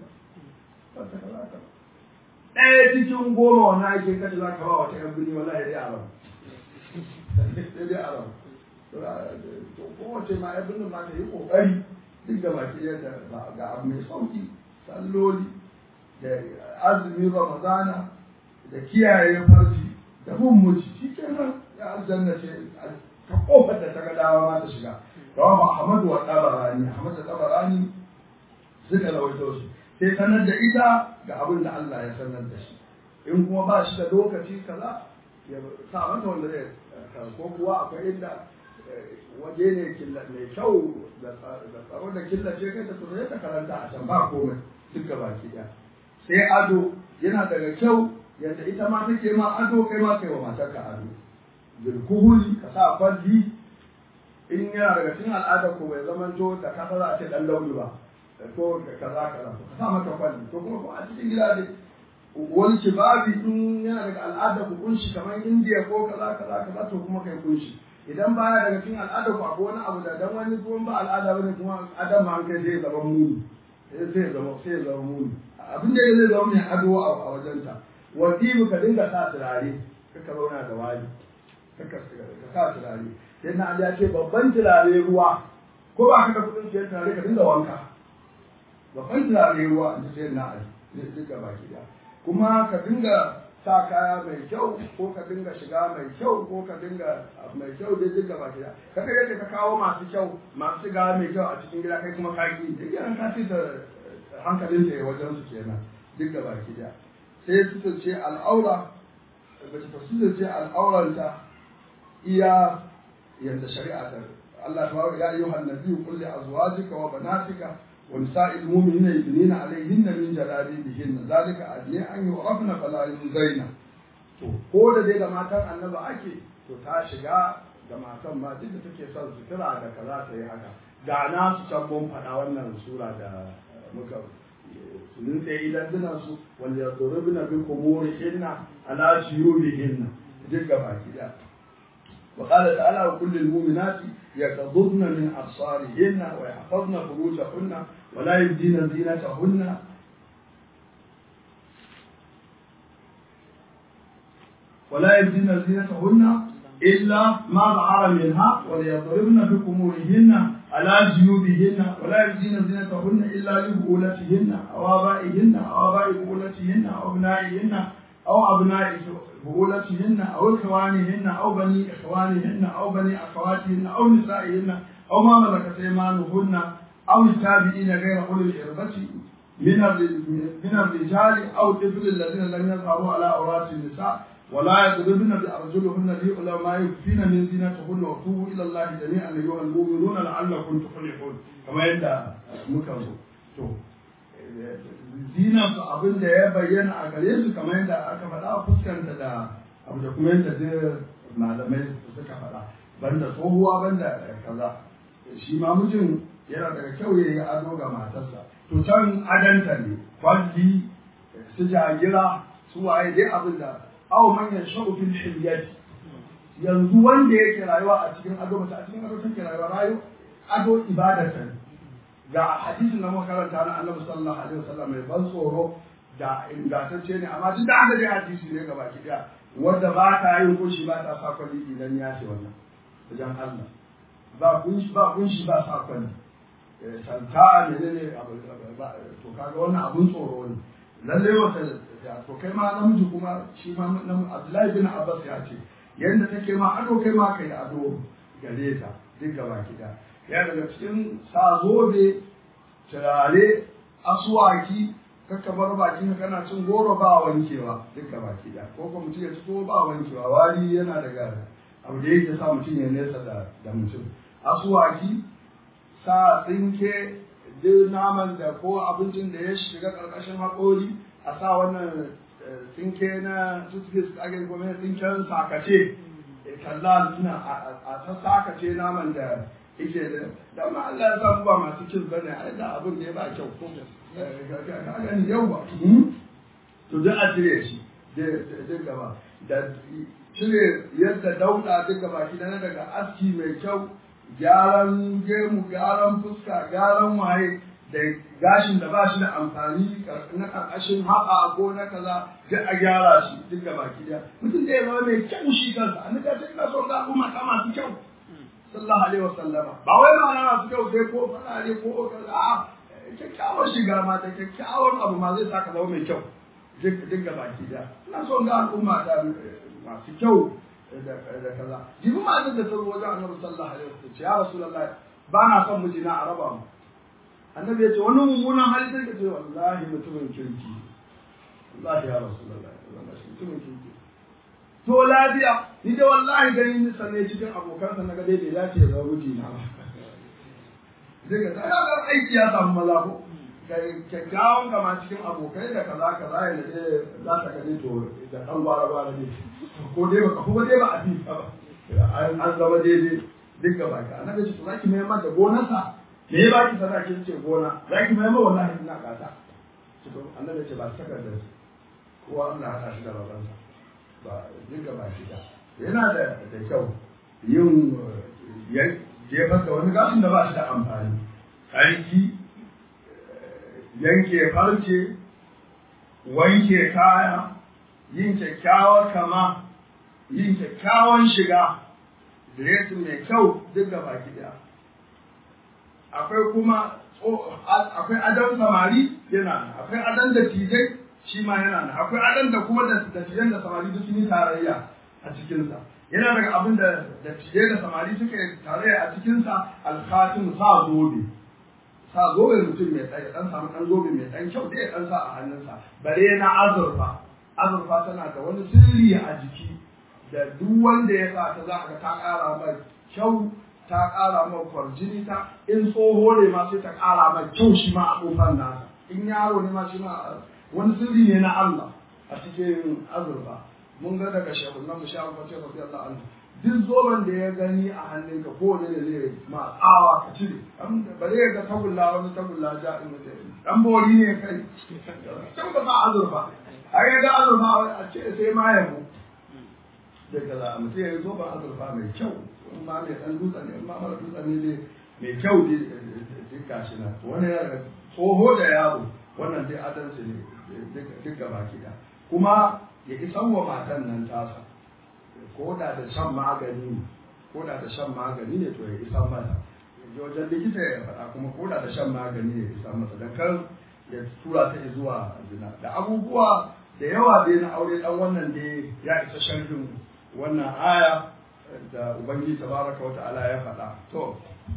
ɗaya cikin goma wani ake kace za ka ba wata yan bini wallahi dai a rabu sai dai a rabu to kowace ma yan binin ma ta yi kokari duk da baki yadda ga abu mai sauki salloli da azumin ramadana da kiyaye farji da bin muci shi kenan ya aljanna ce ta kofar da ta ga dawa ma ta shiga rawa Ahmadu wa Tabarani Ahmad da Tabarani suka rawaito shi sai sanar da ita ga abin da Allah ya sanar da shi in kuma ba shi da lokaci kaza ya sa mata wanda zai ko kuwa akwai inda waje ne mai kyau da tsaro da killace kai ta tsoro ta karanta a can ba komai duk gaba ki sai ado yana daga kyau yadda ita ma take ma ado kai ma kai wa matarka ado bilkuhuli ka sa kwalli in yana daga cikin al'adar ko bai zama to da kasa za a ce dan launi ba ko kaza kaza to ka sa mata kwalli to kuma ko a cikin gida dai wani kibabi in yana daga al'ada ku kunshi kamar indiya ko kaza kaza kaza to kuma kai kunshi idan baya daga cikin al'ada ku akwai wani abu da dan wani kuma ba al'ada bane kuma adam ma kai sai zama muni sai zama sai zama muni abin da zai zama mai ado a wajenta wadibu ka dinga sa turare kaka zauna da wani kaka sa turare sai na ya ce babban turare ruwa ko ba ka da kudin siyan turare ka dinga wanka babban turare ruwa in sai na ali duka baki da kuma ka dinga sa kaya mai kyau ko ka dinga shiga mai kyau ko ka dinga mai kyau dai duka baki da kada yadda ka kawo masu kyau masu shiga mai kyau a cikin gida kai kuma kaki duk yana ka da hankalin ta wajen su kenan duka baki da sai su ce al'aura bace ta su ce al'auranta iya yadda shari'a ta Allah ta ya ayyuhan nabiyyu qul li azwajika wa banatika ونساء المؤمنين يدنين عليهن من جلابيبهن ذلك أدنى أن يعرفن فلا يؤذين to ko da dai da matan annaba ake to ta shiga da matan ma duk da take son sutura da kaza ta yi haka ga na su can mun faɗa wannan sura da muka sunin tsaye idan duna su wanda ya zuru bina bi kumuri hinna ala shiyuri hinna duk gaba ki da وقال تعالى وكل المؤمنات يغضضن من أبصارهن ويحفظن فروجهن ولا يبدين زينتهن ولا يبدين زينتهن إلا ما ظهر منها وليضربن بخمورهن على جيوبهن ولا يبدين زينتهن إلا لبؤولتهن أو آبائهن أو آباء بؤولتهن أو أبنائهن أو أبناء بؤولتهن أو إخوانهن أو بني إخوانهن أو بني أخواتهن أو نسائهن أو ما ملكت أيمانهن أو التابعين غير أولي الإربة من من الرجال أو الطفل الذين لم يظهروا على عورات النساء ولا يضربن بأرجلهن ليعلم ما يخفين من زينتهن وتوبوا إلى الله جميعا أيها المؤمنون لعلكم تفلحون كما يدعى مكرم zinarsu abin da ya bayyana a gare su kamar yadda aka faɗa fuskanta da abu da kuma yadda duk malamai suka faɗa banda tsohuwa banda kaza shi ma mijin yana daga kyau ya yi ado ga matarsa to can adanta ne kwalli su jagira su waye dai abin da aw man yashau fil hilyati yanzu wanda yake rayuwa a cikin ado mace a cikin ado take rayuwa rayu ado ibadatan ga hadisin da muka karanta na Annabi sallallahu alaihi wasallam mai ban tsoro da ingantacce ne amma duk da aka dai hadisi ne gaba ki daya wanda ba ta yin kunshi ba ta sa kwali idan ya ce wannan wajen Allah ba kunshi ba kunshi ba sa kwali santa menene abu to kaga wannan abun tsoro ne lalle wata to kai ma namiji kuma shi ma Abdullahi bin Abbas ya ce yanda take ma ado kai ma kai ado gare ta duk gaba ki daya ya daga cikin sa zobe turare asuwaki kakka bar bakin kana cin goro ba wankewa duka baki da ko kuma mutum ya ci ko ba wankewa wari yana daga abu da yake sa mutum ya nesa da da mutum asuwaki sa tsinke duk naman da ko abincin da ya shiga karkashin haƙori a sa wannan tsinke na toothpaste ake kuma tsinken sakace kalla suna a ta sakace naman da yake da dan ma Allah ya samu ba masu kin bane ai da abin da ya ba kyau ko ga gani yau ba to da a cire shi da gaba da cire yadda dauda duk gaba ki na daga aski mai kyau gyaran gemu gyaran fuska gyaran waye da gashin da ba shi da amfani na karkashin haɓa ko na kaza duk a gyara shi duk gaba ki da mutum da ya zama mai kyau shi kansa annabi ya ce ina son ga al'umma ta masu kyau sallallahu alaihi wasallama ba wai ma na su kyau sai ko farare ko a kyakkyawar shiga ma da kyakkyawan abu ma zai saka zama mai kyau duk ga baki da ina son ga al'umma da masu kyau da kaza jibi ma da ta zo wajen annabi sallallahu alaihi wasallam ya rasulullahi ba na son mijina a raba mu annabi ya ce wani mummunan hali sai ka ce wallahi mutumin kirki wallahi ya rasulullahi wallahi mutumin kirki to lafiya ni da wallahi gani ni sanne cikin abokansa na ga dai bai dace ya zama mijina ba zai ga ta ga aiki ya samu maza ko kyakkyawan kama cikin abokai da kaza kaza ya da za ta gani to da ɗan gwara gwara ne ko dai ba kuma dai ba a fi ba an zama daidai duk gaba ka annabi ce to zaki mai mata gonarsa me ya baki sadakin ce gona zaki mai mata wallahi ina kasa to annabi ce ba takardar kowa Allah ya tashi da rabansa ba duka ba shi da yana da da kyau yin jefar da wani gashin da ba shi da amfani tsarki yanke farce wanke kaya yin kyakkyawar kama yin kyakkyawan shiga diresin mai kyau duk da baki daya akwai kuma akwai adon samari yana nan akwai adon da tijai shi ma yana nan akwai adon da kuma da tijan da samari duk sun yi tarayya a cikinsa yana daga abin da da tijai da samari suka yi tarayya a cikinsa alkhatim sa zobe sa zobe mutum mai tsaye dan samu dan zobe mai dan kyau da ya dan sa a hannunsa bare na azurfa azurfa tana da wani sirri a jiki da duk wanda ya sa ta za ka ta ƙara mai kyau ta ƙara mai kwarjini ta in tsoho ne ma sai ta ƙara mai kyau shi ma a ƙofar nasa in yaro ne ma shi ma wani sirri ne na Allah a cikin azurfa mun ga daga shehunan mu shehu fatir radiyallahu anhu duk zoben da ya gani a hannunka ko ne ne zai ma tsawa ka cire bare ya ga tagulla wani tagulla ja in dan bori ne kai can ba sa azurfa ai ga azurfa a ce sai ma yabo sai ka za a mutum ya yi zoben azurfa mai kyau in ma mai ɗan dutse ne in ma mara dutse ne dai mai kyau dai duk gashi na wani ya daga tsoho da yaro wannan dai adalci ne duk gaba ki da kuma ya isan wa matan nan tasa ko da da shan magani ko da da shan magani ne to ya isan mata ya wajen likita ya faɗa kuma ko da da shan magani ne ya isan mata dan kar ya tura ta zuwa zina da abubuwa da yawa dai na aure dan wannan dai ya isa sharhin wannan aya da Ubangiji tabaraka wa ta'ala ya faɗa. To,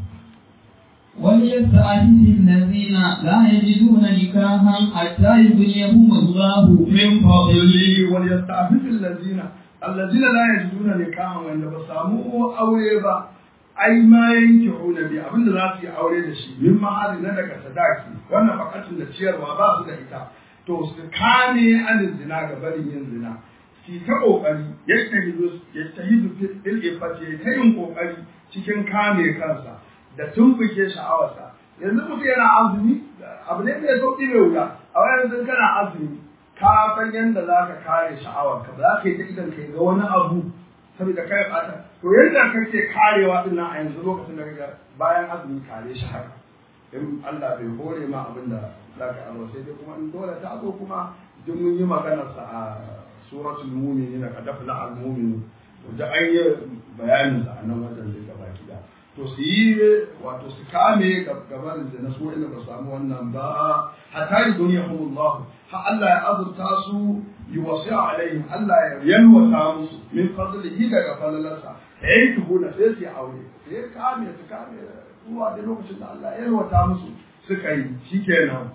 وليستعفف الذين لا يجدون نكاحا حتى يغنيهم الله من فضله وليستعفف الذين الذين لا يجدون نكاحا وإن بسامو أولي با ai ma yanke huna bi abinda za su yi aure da shi min ma'ari na daga sadaki wannan bakatun da ciyarwa ba su da ita to su kame anin zina ga barin yin zina ki ta kokari yastahidu yastahidu fil ifati ta yin kokari cikin kame kansa da tumbuke sha'awarsa yanzu mutum yana azumi abu ne mai sauki mai wuya a wayan yanzu kana azumi ka san yadda za ka kare sha'awarka ba za ka yi ta idan ka ga wani abu saboda kai bata to yadda kake karewa din nan a yanzu lokacin da kaga bayan azumi kare shi haka in Allah bai hore ma abin da za ka aro sai dai kuma in dole ta zo kuma duk mun yi maganar sa a suratul mu'minin ka dafla al mu'min to da an yi bayanin sa a nan wajen da baki da to su yi wato su kame gaban da na so ina ba samu wannan ba hatta yi duniya Allah ha Allah ya azurta su yi wasu alaihim Allah ya yalwata musu min fadlihi daga falalarsa ya yi tuhuna sai su yi aure sai kame su kame zuwa da lokacin da Allah ya yalwata musu suka yi shikenan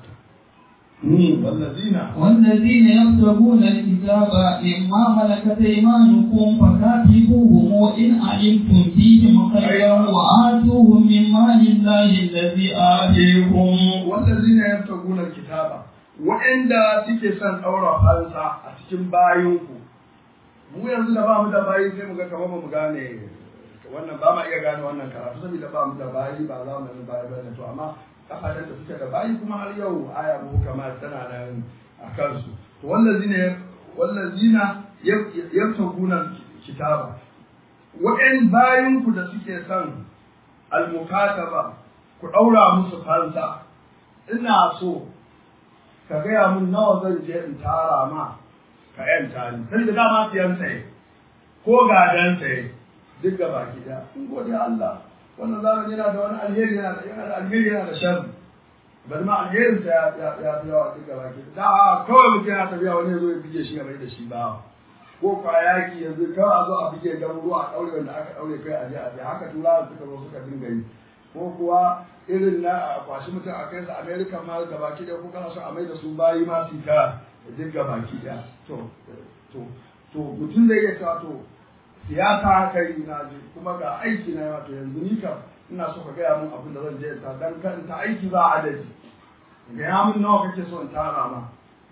والذين والذين يبتغون الكتاب مما ملكت ايمانكم فكاتبوهم ان علمتم فيهم خيرا واتوهم من مال الله الذي اتيكم والذين يبتغون الكتاب waɗanda suke son ɗaura fansa a cikin bayinku mu yanzu da ba mu da bayi sai mu ga kamar ba mu gane wannan ba ma iya gane wannan karatu saboda ba mu da bayi ba za mu yi bayi ba to amma kasashen da suke da bayi kuma har yau aya mu kamar tana nan a kansu to wallazina wallazina yabtaguna kitaba wa'in bayin ku da suke son almukataba ku daura musu fansa ina so ka gaya mun nawa zan je in tara ma ka yanta ni sai da dama siyan saye ko gadan saye duk gaba ki da in gode Allah wannan zamani yana da wani alheri yana da yana da alheri yana da sharri bari ma alherin sa ya ya ya fi yawa duk gaba ki da kawai mutum yana tafiya wani zo ya bige shi gaba da shi ba ko kwa yaki yanzu kawai a zo a bige garuruwa a daure wanda aka daure kai a je a je haka turawa suka zo suka dinga yi ko kuwa irin na a kwashi mutum a kai su america ma gaba ki da ko kana so a mai da su bayi ma su ka duk gaba ki da to to to mutum zai iya cewa to siyasa haka yi na ji kuma ga aiki na wato yanzu ni kam ina so ka gaya mun abin da zan je ta dan kan ta aiki ba adadi gaya mun nawa kake so in tara ma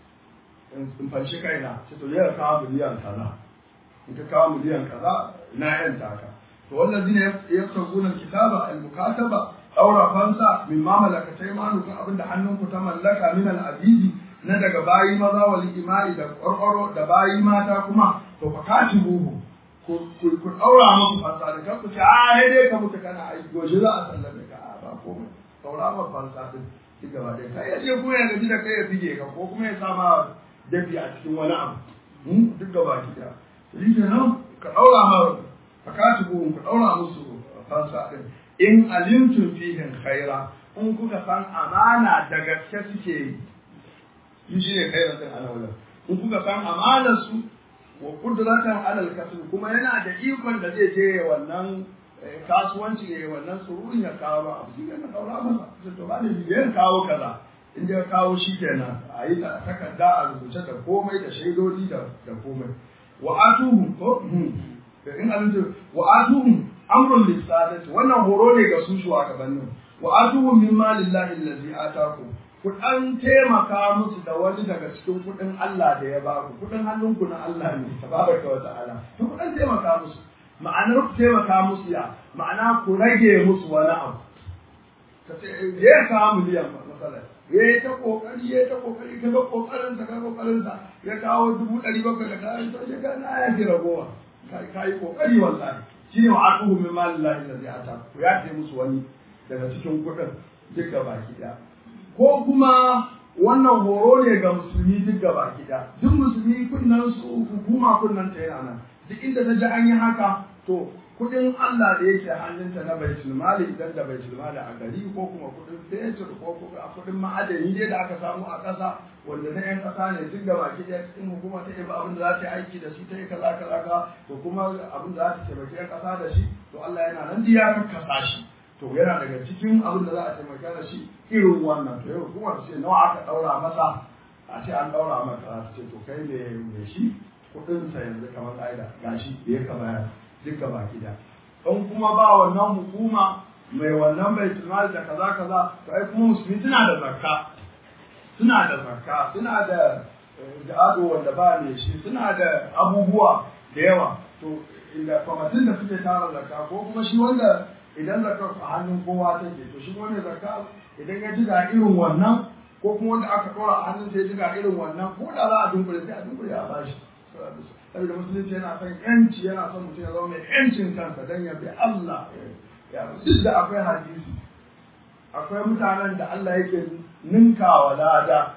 in fanshi kaina ce to ya kawo miliyan kaza in ka kawo miliyan kaza na yan taka to wannan zine ya tsaguna kitaba al-mukataba daura fansa min ma malaka taymanu kan abin da hannunku ta mallaka min al-abidi na daga bayi maza wal imai da ƙwarƙwaro da bayi mata kuma to fa katibuhu ku ku daura musu fansa da kanku ce a sai dai ka mutu kana aiki goshi za a sallame ka a ba komai daura ma fansa din duk gaba ɗaya kai ya ce kuma ya gaji da kai ya fige ka ko kuma ya sama dafi a cikin wani abu duk gaba ki da shi kenan ka daura ma fa katibuhu ku daura musu fansa din in alimtum fihim khaira in kuka san amana da gaske suke yi in shi ne khairan din ana in kuka san amanar su wa kudratan alal kasb kuma yana da ikon da zai je wannan kasuwanci ne wannan surun ya kawo ba abu shi ne kaura masa sai to ba ne biyan kawo kaza in ya kawo shi kenan a yi takarda a rubuce da komai da shaidodi da da komai wa atuhum ko in alintu wa atuhum amrun lisadati wannan horo ne ga su shugabannin wa atuhum min malillahi allazi ataku ku dan taimaka musu da wani daga cikin kudin Allah da ya ba ku kudin hannunku na Allah ne tabaraka wa ta'ala to ku dan taimaka musu ma'anar ku taimaka musu ya ma'ana ku rage musu wani abu ka ce ya ka miliyan masalan ya yi ta kokari ya yi ta kokari ka ga kokarin sa ka kokarin sa ya kawo dubu ɗari bakwai da kayan to ya ga na ya ji ragowa ka yi kokari wallahi shine wa atuhu min malillahi allazi ata ku ya ce musu wani daga cikin kuɗin duk da baki ɗaya ko kuma wannan horo ne ga musulmi duk da baki ɗaya duk musulmi kunnan su hukuma kunnan ta yana nan duk inda ta ji an yi haka to kuɗin Allah da yake hannunta na baitul mali idan da baitul mali a gari ko kuma kuɗin fetur ko kuma kuɗin ma'adani dai da aka samu a ƙasa wanda na 'yan ƙasa ne duk da baki ɗaya cikin hukuma ta yi abin da za ta yi aiki da shi ta yi kaza kaza ka to kuma abin da za ta taimaki 'yan ƙasa da shi to Allah yana nan ya kakkasa shi to yana daga cikin abin da za a taimaka da shi irin wannan to yau kuma ce nawa aka ɗaura masa a ce an ɗaura maka ta ce to kai ne mai shi kuɗinsa yanzu kamar ƙa'ida gashi da ya kamata duka baki da in kuma ba wannan hukuma mai wannan bai tunal da kaza kaza to ai kuma musulmi suna da zakka suna da zakka suna da ado wanda ba ne shi suna da abubuwa da yawa to inda kwamatin da suke tara zakka ko kuma shi wanda idan zakka a hannun kowa take to shi wanda zakka idan ya ji ga irin wannan ko kuma wanda aka dora a hannun sai ya ji ga irin wannan ko da za a dunkule sai a dunkule a bashi saboda musulunci yana son yanci yana son mutum ya zama mai yancin kansa don ya bi Allah ya duk da akwai hadisi akwai mutanen da Allah yake ninkawa lada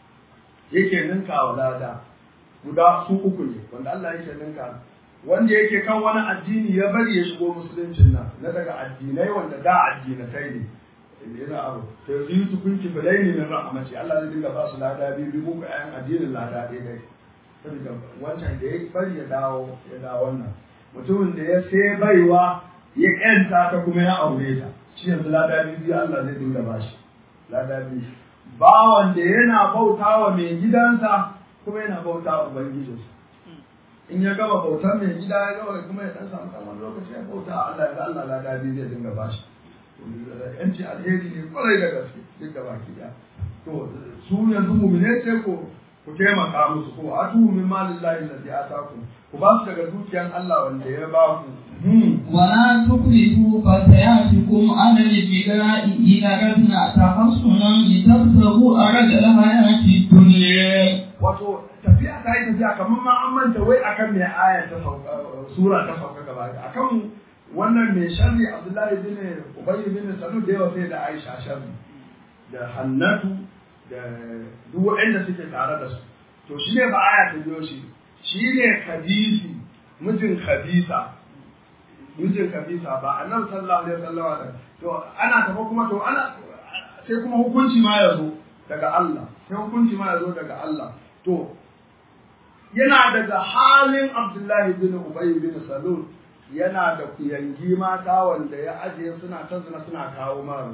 yake ninkawa lada guda su uku ne wanda Allah yake ninka wanda yake kan wani addini ya bari ya shigo musuluncin nan na daga addinai wanda da addinatai ne yana abu to yanzu yi tukunki bilaini min rahmati Allah zai dinga ba su lada biyu biyu ko ayan addinin lada ɗaya ɗaya saboda wancan da ya bari ya dawo ya dawo wannan mutumin da ya sai baiwa ya ƴanta ta kuma ya aure ta shi yanzu lada biyu Allah zai dinga bashi lada biyu bawan da yana bauta wa mai gidansa kuma yana bauta wa ubangijinsa in ya gama bautar mai gida ya gama kuma ya dan samu wani lokaci ya bauta Allah ya ga Allah lada biyu zai dinga bashi yanci alheri ne kwarai da gaske duk da baki daya to su yanzu mumine ce ko ku taimaka musu ko atu min malillahi allazi atakum ku ba su daga dukiyan Allah wanda ya ba ku ولا تكرهوا فتياتكم على الابتغاء إن أردنا تحصنا لتبتغوا أرد الحياة الدنيا wato tafiya ta yi tafiya kamar ma an manta wai akan mai aya ta sauka sura ta sauka gaba akan wannan mai sharri Abdullahi bin Ubay bin Salul da yawa sai da Aisha sharri da Hannatu da duk waɗanda suke tare da su to shi ne ba aya ta biyo shi shi ne Khadisi mijin Khadisa mijin Khadisa ba annabi sallallahu alaihi wasallam to ana tafa kuma to ana sai kuma hukunci ma ya zo daga Allah sai hukunci ma ya zo daga Allah to yana daga halin Abdullahi bin Ubay bin Salul yana da kuyangi mata wanda ya ajiye suna ta suna suna kawo ma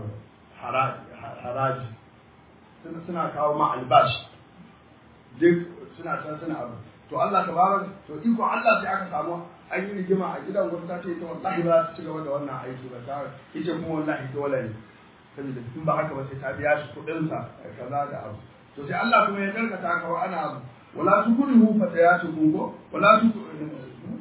haraji suna kawo ma albashi duk suna can suna abu to Allah tabaraka to iko Allah sai aka samu an yi rigima a gidan wata ta ce ita wallahi ba za ta ci gaba da wannan aiki ba ta ita kuma wallahi dole ne saboda in ba haka ba sai ta biya shi kuɗin sa kaza da abu to sai Allah kuma ya karkata ka wa ana abu wala tukrihu fatayatukum ko wala tukrihu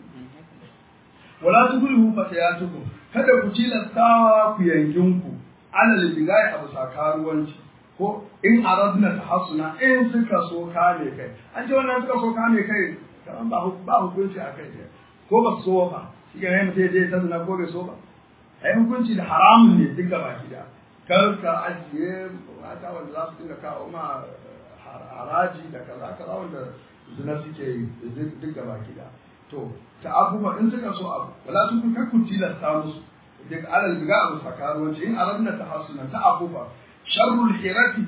wala tukrihu fatayatukum kada ku tilastawa ku yankinku alal bigai abu sakaruwanci ko ko in aradna tahassuna in suka so kame kai an ce wannan suka so kame kai kaman ba ba hukunci a kai ko ba so ba shi ga ne mutum je ta zina ko bai so ba ai hukunci da haramun ne duk gaba ki da kar ka ajiye mata wanda za su dinga kawo ma haraji da kaza kaza wanda zina suke yi duk gaba ki da to ta abubuwa in suka so abu wala su kun kakku tilasta musu duk alal biga abu sakaruwanci in aradna tahassuna ta abubuwa sharrul hirati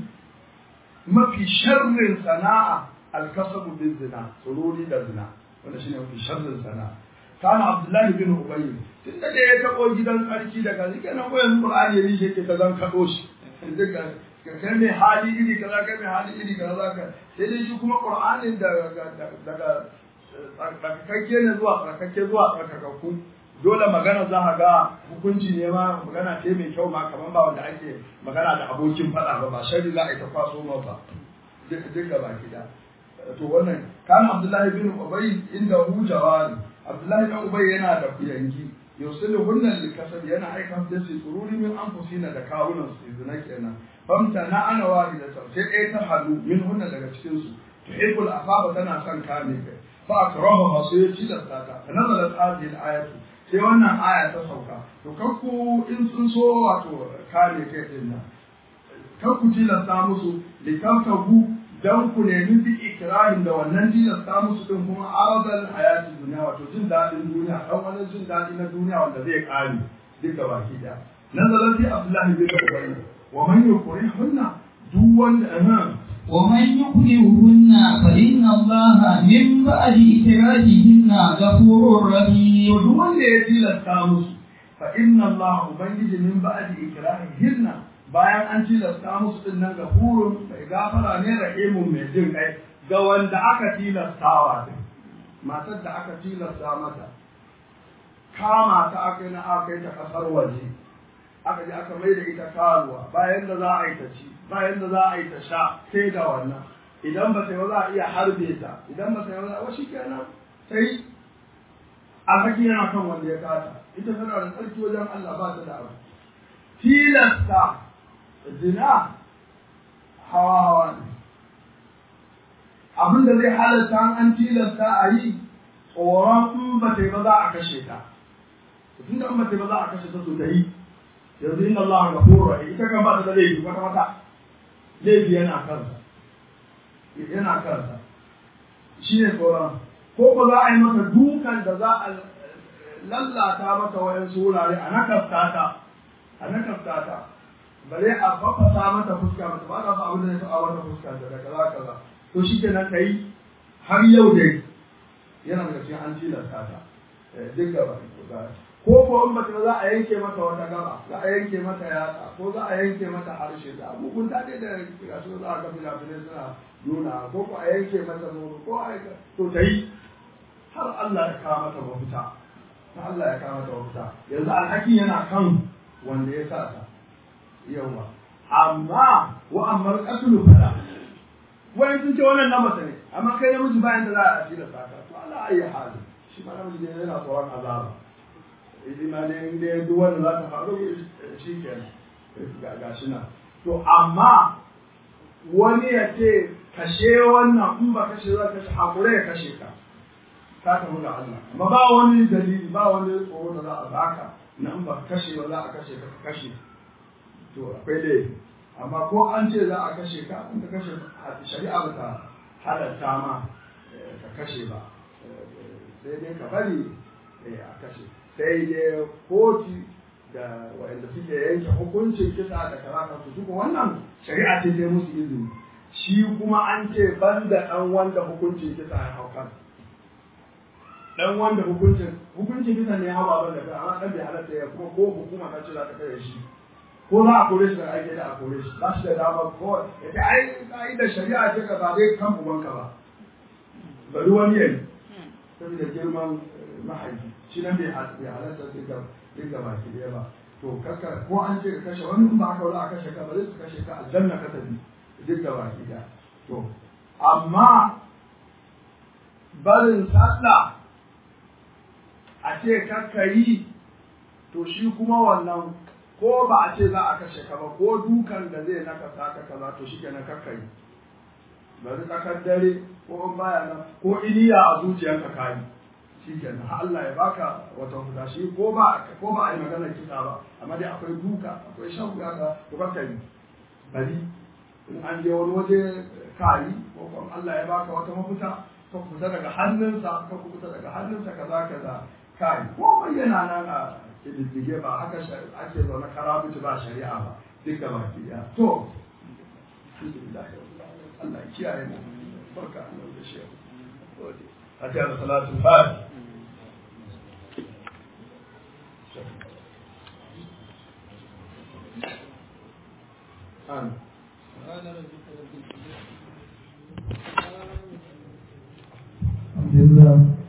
mafi sharrin sana'a alkasabu bin zina tsururi da zina wanda shine mafi sharrin sana'a kana abdullahi bin ubayy tun da ya tabo gidan sarki daga zike nan ko yanzu qur'ani yayi shi ke ta zan kado shi duka kai mai hali iri kaza kai mai hali iri kaza zaka sai dai shi kuma qur'anin daga daga tsarkakakke ne zuwa tsarkakakke zuwa tsarkakakku dole magana za a ga hukunci ne ma magana ce mai kyau ma kamar ba wanda ake magana da abokin faɗa ba ba shari za a yi ta kwaso ma ba duk gaba gida to wannan kan abdullahi bin ubay inda hu jawari abdullahi bin ubay yana da kuyangi yusilu hunnan likasab yana aika da su tsururi min anfusina da kawunan su zina kenan famta na ana wahida sai ɗaya ta halu min hunnan daga cikin su tuhibbul afaba tana son kame kai fa akrahu sai ya tilasta ta nazalat hadhihi al-ayatu sai wannan aya ta sauka to kakku in sun so wato kare kai din nan kakku tilasta musu likaftahu dan ku nemi bi ikrahin da wannan tilasta musu din kuma aradal hayati duniya wato jin dadin duniya dan wani jin dadi na duniya wanda zai kare duka baki da nazalat fi abdullahi bin ubay wa man yukrihunna duk wanda ومن يكرهن فإن الله من بعد إكراههن غفور رحيم duk wanda ya tilasta musu fa inna Allah ubangiji min ba'di ikrahihinna bayan an tilasta musu din nan gafurun mai gafara ne rahimun mai jin kai ga wanda aka tilastawa din matar da aka tilasta mata kama ta aka yi na aka yi ta kasar waje aka je aka mai da ita karuwa bayan da za a yi ta ci bayan da za a yi ta sha sai da wannan idan ba sai ba za a iya harbe ta idan ba sai ba za a wasu kenan sai alhaki yana kan wanda ya kata ita tana da tsarki wajen Allah ba ta da abu tilasta zina hawa hawa ne abin da zai halatta an tilasta a yi tsoron in ba ta yi ba za a kashe ta tun da in ba ta yi ba za a kashe ta to ta yi yanzu inna Allah ga furo ita kan ba ta da laifi wata wata laifi yana kansa yana kansa shi ne tsoron ko ba za a yi mata dukan da za a lallata mata wayansu wurare a nakasta ta a nakasta ta bare a fafasa mata fuska mata ba ta fa abin da ya taɓa mata fuska da kaza kaza to shi ke nan kai har yau dai yana daga cikin an tilasta ta duk da ba ko ko in bata za a yanke mata wata gaba za a yanke mata yatsa ko za a yanke mata harshe da abubuwan ta dai da ga su za a ga fina-finai suna nuna ko ko a yanke mata nono ko a to ta yi har Allah ya kawo mata mafita har Allah ya kawo mata mafita yanzu alhaki yana kan wanda ya sa ta yawa amma wa amma qatlu fala wani sun ce wannan na mata ne amma kai namiji bayan da za a asira saka to Allah ayi hali shi ma namiji ne yana tsoron azaba idan ma ne inda duk wanda za ta faru shi kenan ga shi nan to amma wani ya ce kashe wannan in ba kashe za kashe hakure ya kashe ka ka tafi ga Allah amma ba wani dalili ba wani tsoro da za a baka na in ba kashe ba za a kashe ka kashe to akwai laifi amma ko an ce za a kashe ka in ka kashe shari'a ba ta halatta ma ka kashe ba sai dai ka bari a kashe sai dai koti da wanda suke yanke hukuncin kisa da kaza su duka wannan shari'a ce ta musu izini shi kuma an ce ban da ɗan wanda hukuncin kisa ya hau kan ɗan wanda hukuncin hukuncin kisa ne ya hau ban da kai amma ɗan bai halatta ya kuma ko hukuma ta ce za ta kai shi ko za a kore shi da ake da a kore shi ba shi da dama ko ya ce ai ka'idar shari'a ce ka ba dai kan ubanka ba bari wani yayi saboda girman mahaifi shi nan bai halatta duka duka baki ɗaya ba to kaka ko an ce ka kashe wani in ba haka wala a kashe ka ba zai su kashe ka aljanna ka tafi duka baki ɗaya to amma barin sallah a ce kakka yi to shi kuma wannan ko ba a ce za a kashe ka ba ko dukan da zai naka saka kaza to shi kenan kakka yi bari tsakar dare ko in baya nan ko iniya a zuciyarka kayi shi kenan Allah ya baka wata huda shi ko ba ko ba a yi maganar kisa ba amma dai akwai duka akwai shan wuya ka to kakka yi bari in an je wani waje kayi ko kuma Allah ya baka wata mafita ka fita daga hannunsa ka fita daga hannunsa kaza kaza kai ko yana nan a kididdige ba haka ake zaune karabuci ba shari'a ba duk da baki ɗaya to Allah ya kiyaye mu barka Allah da shi a ta da salatu fati an Alhamdulillah